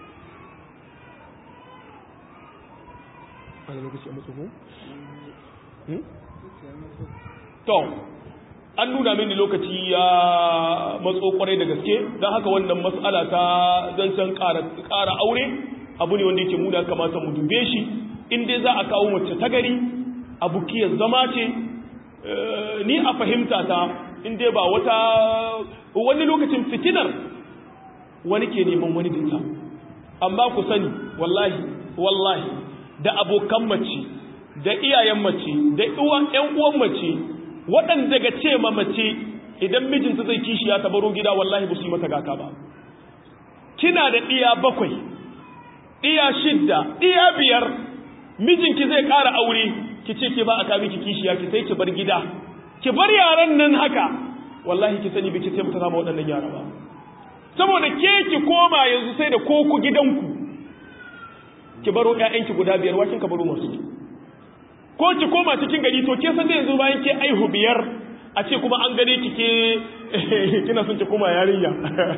to an nuna mini lokaci ya matso kwarai da gaske don haka wannan matsala ta zancen ƙara aure abu ne wanda yake mu da kamata mu dube shi in dai za a kawo mace ta gari abu kiyar zama ce ni a fahimta ta in dai ba wata wani lokacin fitinar wani ke neman wani dinta amma ku sani wallahi wallahi da abokan mace da iyayen mace da ƴan uwan mace waɗanda daga ce ma mace idan mijinta zai kishi ya tabaro gida wallahi ba su yi mata gata ba kina da ɗiya bakwai ɗiya shidda ɗiya biyar mijinki zai ƙara aure ki ce ke ba a kami ki kishiya ki sai ki bar gida ki bar yaran nan haka wallahi ki sani biki taimaka sama waɗannan yara ba saboda ke ki koma yanzu sai da koko gidanku ki baro ƴaƴanki guda biyar wakin ka baro masu ko ki koma cikin gari to ke san yanzu bayan ke aihu biyar a ce kuma an gane ki ke kina son ki koma yarinya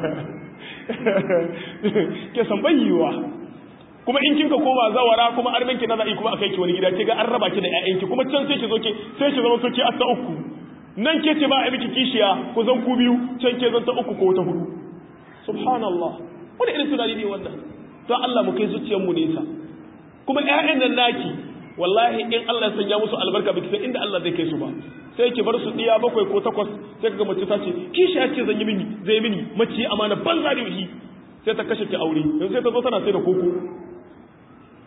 ke san bayyiwa kuma in kinka koma zawara kuma arminki na za'i kuma akai ki wani gida ke ga an raba ki da ƴaƴanki kuma can sai ki zo ke sai ki zama so ke asta uku nan ke ce ba a miki kishiya ku zan ku biyu can ke zan ta uku ko ta hudu subhanallah wani irin tunani ne wannan don Allah mu kai zuciyar mu nesa kuma ƴaƴan nan naki wallahi in Allah ya sanya musu albarka biki san inda Allah zai kai su ba sai ki bar su diya bakwai ko takwas sai kaga mace ta ce kishiya ce zan yi mini zai mini mace amana banza da yi sai ta kashe ki aure yanzu sai ta zo tana sai da koko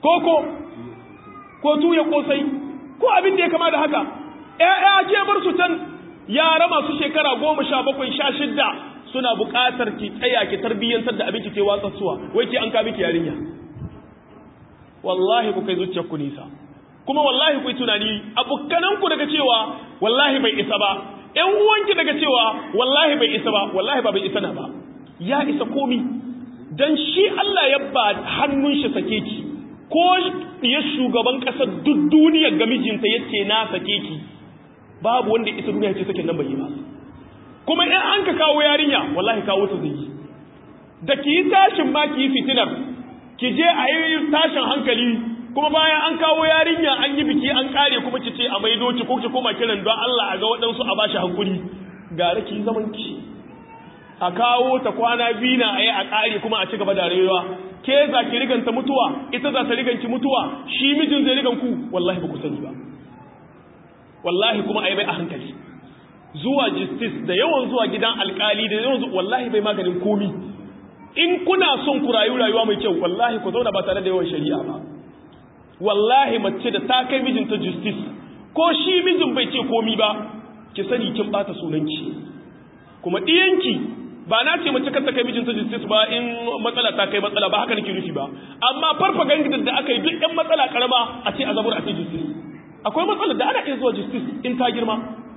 koko ko tuya kosai ko abin da ya kama da haka ƴaƴa ke bar su can yara masu shekara goma sha bakwai sha shidda suna buƙatar ki tsaya ki tarbiyyantar da abin ki ke watsa suwa wai ke an ka miki yarinya wallahi ku kai zuciyar ku nisa kuma wallahi ku yi tunani abokananku daga cewa wallahi bai isa ba ƴan uwanki daga cewa wallahi bai isa ba wallahi ba bai isa na ba ya isa komi dan shi Allah ya ba hannun shi sake ki ko ya shugaban ƙasar duk duniyar ga mijinta yace na sake ki babu wanda isa duniya ce sakin nan bai yi ba kuma in an ka kawo yarinya wallahi kawo ta zai yi da ki yi tashin ma ki yi fitinar ki je a yi tashin hankali kuma bayan an kawo yarinya an yi biki an kare kuma ki ce a maido ki ko ki koma kiran don Allah a ga waɗansu a bashi hankuri gara ki zaman ki a kawo ta kwana biyu na a yi a kare kuma a ci gaba da rayuwa ke za ki riganta mutuwa ita za ta riganki mutuwa shi mijin zai rigan ku wallahi ba ku sani ba wallahi kuma a yi bai a hankali zuwa justice da yawan zuwa gidan alkali da yawan zuwa wallahi bai maganin komi in kuna son ku rayu rayuwa mai kyau wallahi ku zauna ba tare da yawan shari'a ba wallahi mace da ta kai mijinta justice ko shi mijin bai ce komi ba ki sani kin bata sunanki kuma diyanki ba na ce mace kar ta kai mijinta justice ba in matsala ta kai matsala ba haka nake nufi ba amma farfaganda da aka yi duk ɗan matsala karama a ce a zabur a ce justice akwai matsalar da ana iya zuwa justice in ta girma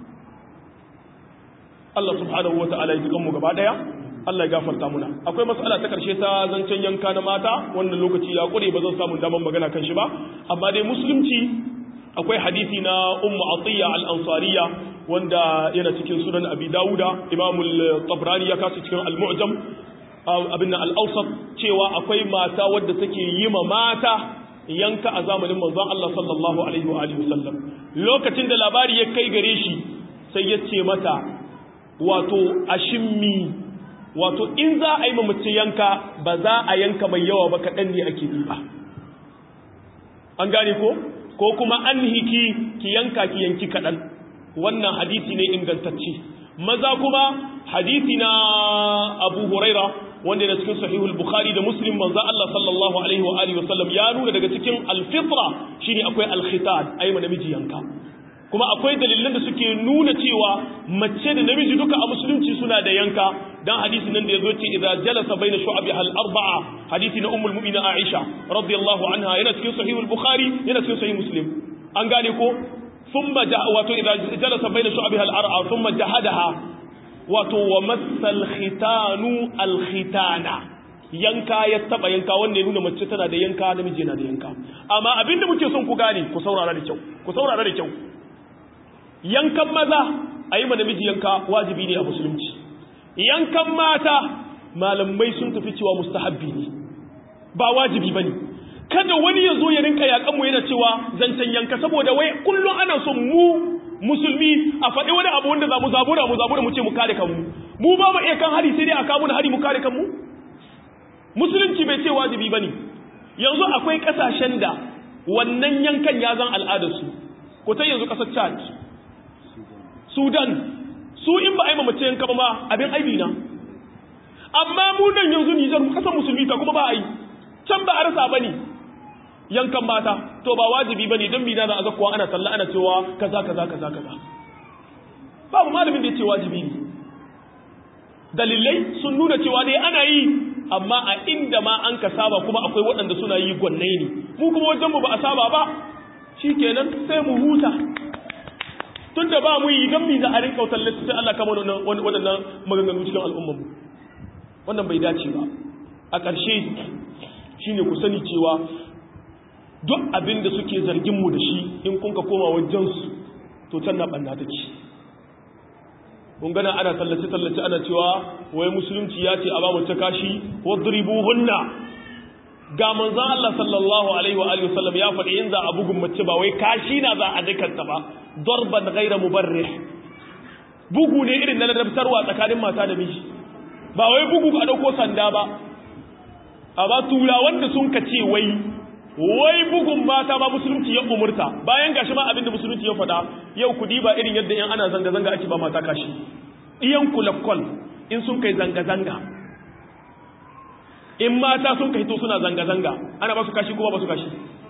Allah subhanahu wa ta'ala ya ji kanmu gaba daya Allah ya gafarta muna akwai matsala ta karshe ta zancen yanka na mata wannan lokaci ya kure ba zan samu daman magana kan shi ba amma dai musulunci akwai hadisi na ummu atiya al-ansariya wanda yana cikin sunan abi dauda imam al-tabrani ya kasu cikin al-mu'jam abin al-awsat cewa akwai mata wadda take yi ma mata yanka a zamanin manzon Allah sallallahu alaihi wa alihi wasallam lokacin da labari ya kai gare shi sai ya ce mata wato ashimmi wato in za a yi mace yanka ba za a yanka mai yawa ba kaɗan ne ake ba an gane ko ko kuma an hiki ki yanka ki yanki kaɗan wannan hadisi ne ingantacce maza kuma hadisi na abu huraira wanda yana cikin sahihul bukhari da muslim manzo Allah sallallahu alaihi wa alihi wasallam ya nuna daga cikin alfitra shine akwai alkhitan ayi namiji yanka kuma akwai dalilan da suke nuna cewa mace da namiji duka a musulunci suna da yanka dan hadisi nan da yazo ce idza jalasa baina shu'abiha al-arba'a hadisi na ummul mu'minin Aisha radiyallahu anha yana cikin sahih al-Bukhari yana cikin sahih Muslim an gane ko thumma wato idza jalasa baina shu'abiha al-arba'a thumma jahadaha wato wa massal khitanu al-khitana yanka ya taba yanka wanda ya nuna mace tana da yanka namiji yana da yanka amma abinda muke son ku gane ku saurara da kyau ku saurara da kyau yankan maza a yi namiji yanka wajibi ne a musulunci yankan mata malamai sun tafi cewa mustahabbi ne ba wajibi ba ne kada wani ya zo ya rinka yakanmu yana cewa zancen yanka saboda wai kullum ana son mu musulmi a faɗi wani abu wanda za mu zabura mu zabura mu ce mu kare kanmu mu ba mu iya kan hari sai dai a kawo hari mu kare kanmu musulunci bai ce wajibi ba ne yanzu akwai ƙasashen da wannan yankan ya zan al'adarsu ko ta yanzu ƙasar chad Sudan su in ba a yi mamace yanka ba ma abin aibi na amma mu nan yanzu Nijar mu kasan musulmi ta kuma ba a yi can ba a rasa bane yankan mata to ba wajibi bane dan bina za a zakkuwa ana sallah ana cewa kaza kaza kaza kaza babu malamin da ya ce wajibi ne dalilai sun nuna cewa dai ana yi amma a inda ma an ka saba kuma akwai waɗanda suna yi gwannai ne mu kuma wajen mu ba a saba ba shikenan sai mu huta tun da ba mu yi gambi za a rinka wutar lissu sai Allah kama waɗannan maganganu cikin al'ummanmu wannan bai dace ba a ƙarshe shi ne ku sani cewa duk abin da suke zarginmu da shi in kun ka koma wajensu to can na ɓanna ta ci kun gana ana tallace-tallace ana cewa wai musulunci ya ce a ba mace kashi wadribu hunna ga manzan Allah sallallahu alaihi wa alihi wasallam ya faɗi in za a bugun mace ba wai kashi na za a dukanta ba darban ghaira mubarrih bugu ne irin na ladabtarwa tsakanin mata da miji ba wai bugu a dauko sanda ba amma tura wanda sun ka ce wai wai bugun mata ba musulunci ya umurta bayan gashi ma abinda musulunci ya faɗa yau ku diba irin yadda yan ana zanga zanga ake ba mata kashi iyan kulakkol in sun kai zanga zanga in mata sun kai to suna zanga zanga ana ba su kashi kuma ba su kashi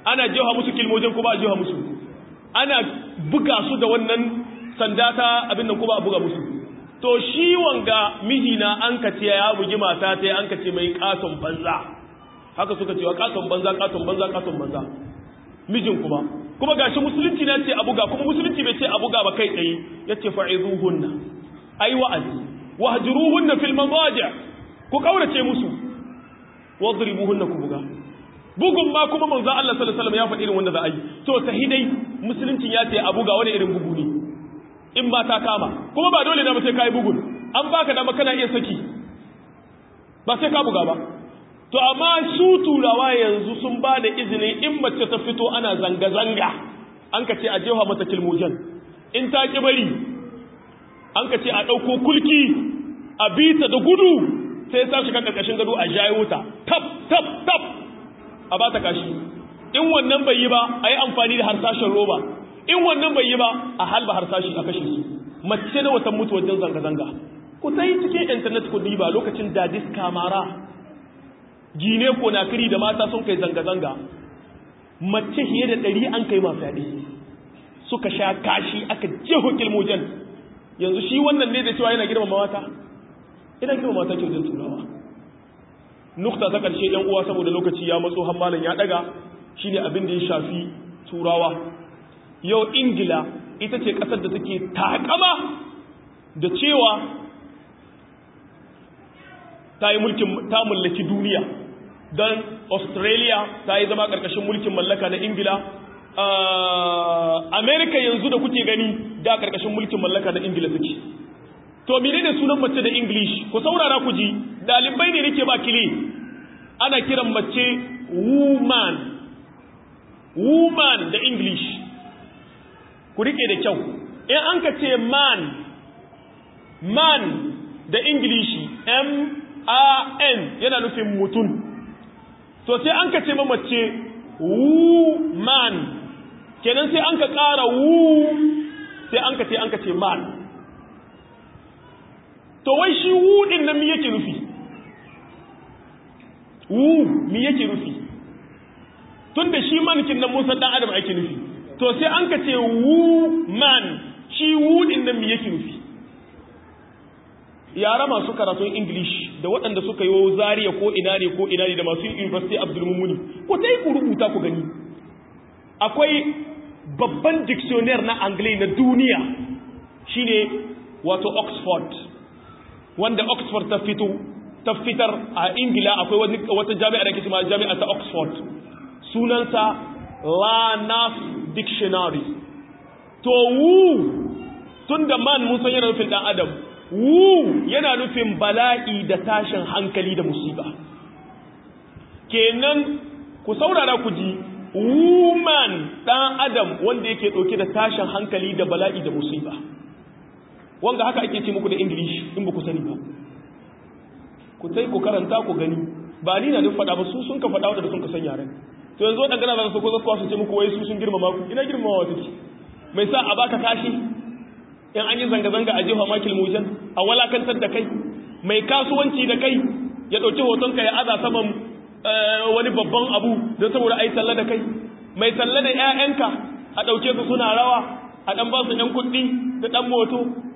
ana jefa musu kilmojin ko ba a jefa musu ana buga su da wannan sanda ta abin nan ko ba a buga musu to shi wanga mijina an ka ce ya bugi mata ta an ka ce mai katon banza haka suka ce wa katon banza katon banza katon banza mijin kuma kuma gashi musulunci na ce a buga kuma musulunci bai ce a buga ba kai tsaye yace fa'izuhunna ai wa'azi wahjuruhunna fil madaji ku kaurace musu wadribuhunna ku buga bugun ma kuma manzo Allah sallallahu alaihi wasallam ya faɗi irin wanda za a yi to tahidai musulunci ya ce a buga wani irin bugu ne in ba ta kama kuma ba dole na ba sai kai bugun an baka dama kana iya saki ba sai ka buga ba to amma su turawa yanzu sun ba da izini in mace ta fito ana zanga zanga an ka ce a jefa mata kilmojan in ta ki bari an ka ce a ɗauko kulki a bita da gudu sai ta shiga ƙarƙashin gado a jayo ta tab tab tab a ba ta kashi in wannan bai yi ba a yi amfani da harsashen roba in wannan bai yi ba a halba harsashi a kashe su mace na watan mutu wajen zanga-zanga ku ta yi cikin intanet ku diba lokacin dadis kamara gine ko na kiri da mata sun kai zanga-zanga mace fiye da ɗari an kai masu yaɗe suka sha kashi aka jeho kilmojen yanzu shi wannan ne da cewa yana girmama mata ina girmama mata ke wajen turawa nukta ta ƙarshe ‘yan uwa saboda lokaci ya matso hammalin ya ɗaga shi ne abin da ya shafi turawa yau ingila ita ce ƙasar da take takama da cewa ta yi mulkin ta mallaki duniya don australia ta yi zama ƙarƙashin mulkin mallaka na ingila america yanzu da kuke gani da ƙarƙashin mulkin mallaka na ingila suke to mene ne sunan mace da english ku saurara ku ji dalibai ne nake ba kile ana kiran mace woman woman da english ku rike da kyau in an ka ce man man da english m a n yana nufin mutum to sai an ka ce ma mace woman kenan sai an ka ƙara wu sai an ka ce an ka ce man to wai shi wu din nan mi yake nufi wu mi yake nufi tun da shi mankin nan musa dan adam ake nufi to sai an ka ce wu man shi wu din nan mi yake nufi yara masu karatun english da waɗanda suka yi zariya ko ina ne ko ina ne da masu university abdulmumuni ko ta yi ku rubuta ku gani akwai babban dictionary na anglai na duniya shine wato oxford wanda oxford ta fito ta fitar a ingila akwai wata jami'a da ke cima jami'a ta oxford sunansa lanas dictionary to wu tun da man mun san yana nufin dan adam wu yana nufin bala'i da tashin hankali da musiba kenan ku saurara ku ji woman dan adam wanda yake dauke da tashin hankali da bala'i da musiba wanga haka ake ce muku da english in ba ku sani ba ku sai ku karanta ku gani ba ni na duk faɗa ba su sun ka faɗa wadda sun ka san yaren to yanzu waɗanda gana za su ko zakuwa su ce muku wai su sun girmama ku ina girmama wa take mai sa a baka kashi in an yi zanga-zanga a jefa makil mujan a walakantar da kai mai kasuwanci da kai ya ɗauki hotonka ya aza saman wani babban abu don saboda a yi talla da kai mai talla da 'ya'yanka a ɗauke su suna rawa a ɗan ba su 'yan kuɗi da ɗan moto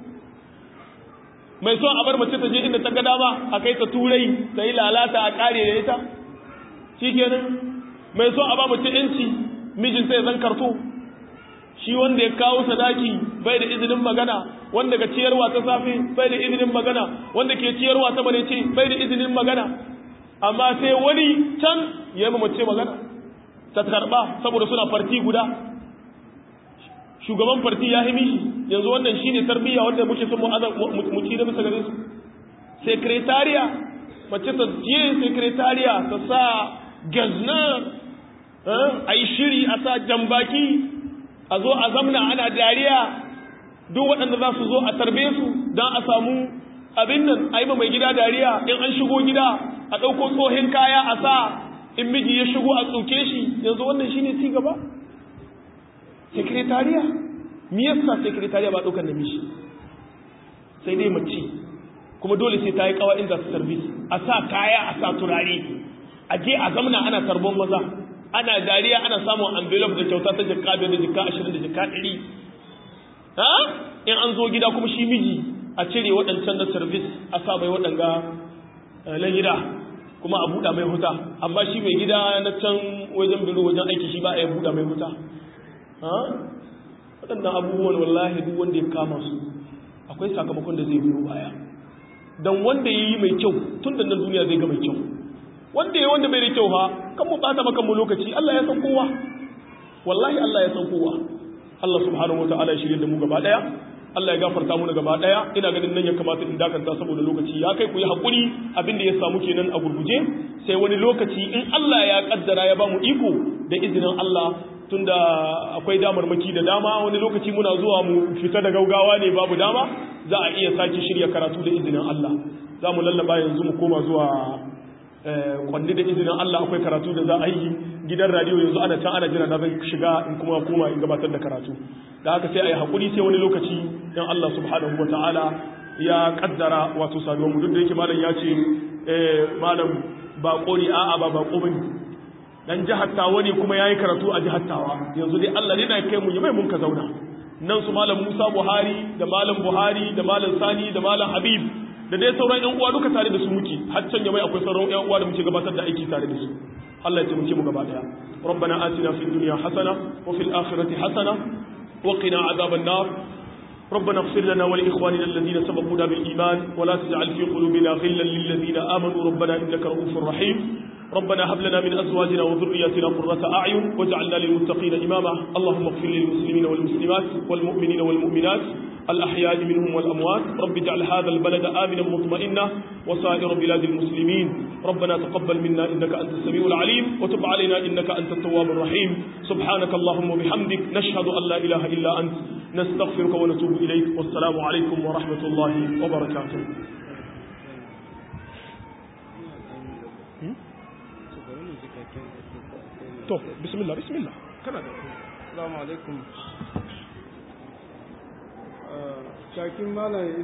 mai son a bar mace ta je inda ta ga dama a kai ta turai ta yi lalata a ƙare da ita shi kenan mai son a ba mace 'yanci mijinta ya zan karto shi wanda ya kawo sadaki bai da izinin magana wanda ga ciyarwa ta safe bai da izinin magana wanda ke ciyarwa ta ce bai da izinin magana amma sai wani can ya yi mace magana ta karba saboda suna farti guda shugaban farti ya himi shi yanzu wannan shi ne tarbiyya wanda muke son mu ci da bisa gare su sekretariya mace ta je sekretariya ta sa gazna a yi shiri a sa jambaki a zo a zamna ana dariya duk waɗanda za su zo a tarbe su don a samu abin nan a yi mai gida dariya in an shigo gida a ɗauko tsohin kaya a sa in miji ya shigo a tsoke shi yanzu wannan shine ci gaba sekretariya me yasa sekretariya ba ɗaukar namiji sai dai mace kuma dole sai ta yi kawa inda su service a sa kaya a sa turare a je a zamna ana tarbon maza ana dariya ana samun envelope da kyauta ta jikka biyar da jikka ashirin da jikka ɗari ha in an zo gida kuma shi miji a cire waɗancan na service a sa mai waɗanga na gida kuma a buɗa mai huta amma shi mai gida na can wajen biro wajen aiki shi ba a yi buɗa mai huta waɗannan abubuwan wallahi duk wanda ya kama su akwai sakamakon da zai biyo baya don wanda ya yi mai kyau tun da nan duniya zai ga mai kyau wanda ya wanda bai da kyau ha kan mu ɓata maka mu lokaci Allah ya san kowa wallahi Allah ya san kowa Allah subhanahu wataala ya shirye da mu gaba daya Allah ya gafarta mu gaba daya ina ganin nan ya kamata in dakanta saboda lokaci ya kai ku yi hakuri abinda ya samu kenan a gurguje sai wani lokaci in Allah ya kaddara ya ba mu iko da izinin Allah tunda akwai damarmaki da dama wani lokaci muna zuwa mu fita da gaugawa ne babu dama za a iya sake shirya karatu da izinin Allah za mu lallaba yanzu mu koma zuwa kwanni da izinin Allah akwai karatu da za a yi gidan radio yanzu ana can ana jira na zai shiga in kuma koma in gabatar da karatu da haka sai a yi haƙuri sai wani lokaci in Allah subhanahu wa ta'ala ya kaddara wato saduwa mu duk da yake malam ya ce malam baƙo ne a'a ba baƙo bane dan jihar tawa ne kuma yayi karatu a jihar tawa yanzu dai Allah ne na kai mu mai mun ka zauna nan su malam Musa Buhari da malam Buhari da malam Sani da malam Habib da dai sauran ƴan uwa duka tare da su muke har can mai akwai sauran ƴan uwa da muke gabatar da aiki tare da su Allah ya taimake mu gaba daya ربنا آتنا في الدنيا حسنة وفي الآخرة حسنة وقنا عذاب النار ربنا اغفر لنا ولإخواننا الذين سبقونا بالإيمان ولا تجعل في قلوبنا غلا للذين آمنوا ربنا إنك رؤوف رحيم ربنا هب لنا من أزواجنا وذرياتنا قرة أعين واجعلنا للمتقين إماما اللهم اغفر للمسلمين والمسلمات والمؤمنين والمؤمنات الأحياء منهم والأموات رب اجعل هذا البلد آمنا مطمئنا وسائر بلاد المسلمين ربنا تقبل منا إنك أنت السميع العليم وتب علينا إنك أنت التواب الرحيم سبحانك اللهم وبحمدك نشهد أن لا إله إلا أنت نستغفرك ونتوب إليك والسلام عليكم ورحمة الله وبركاته to bismillah bismillah kana da assalamu alaikum kakin malam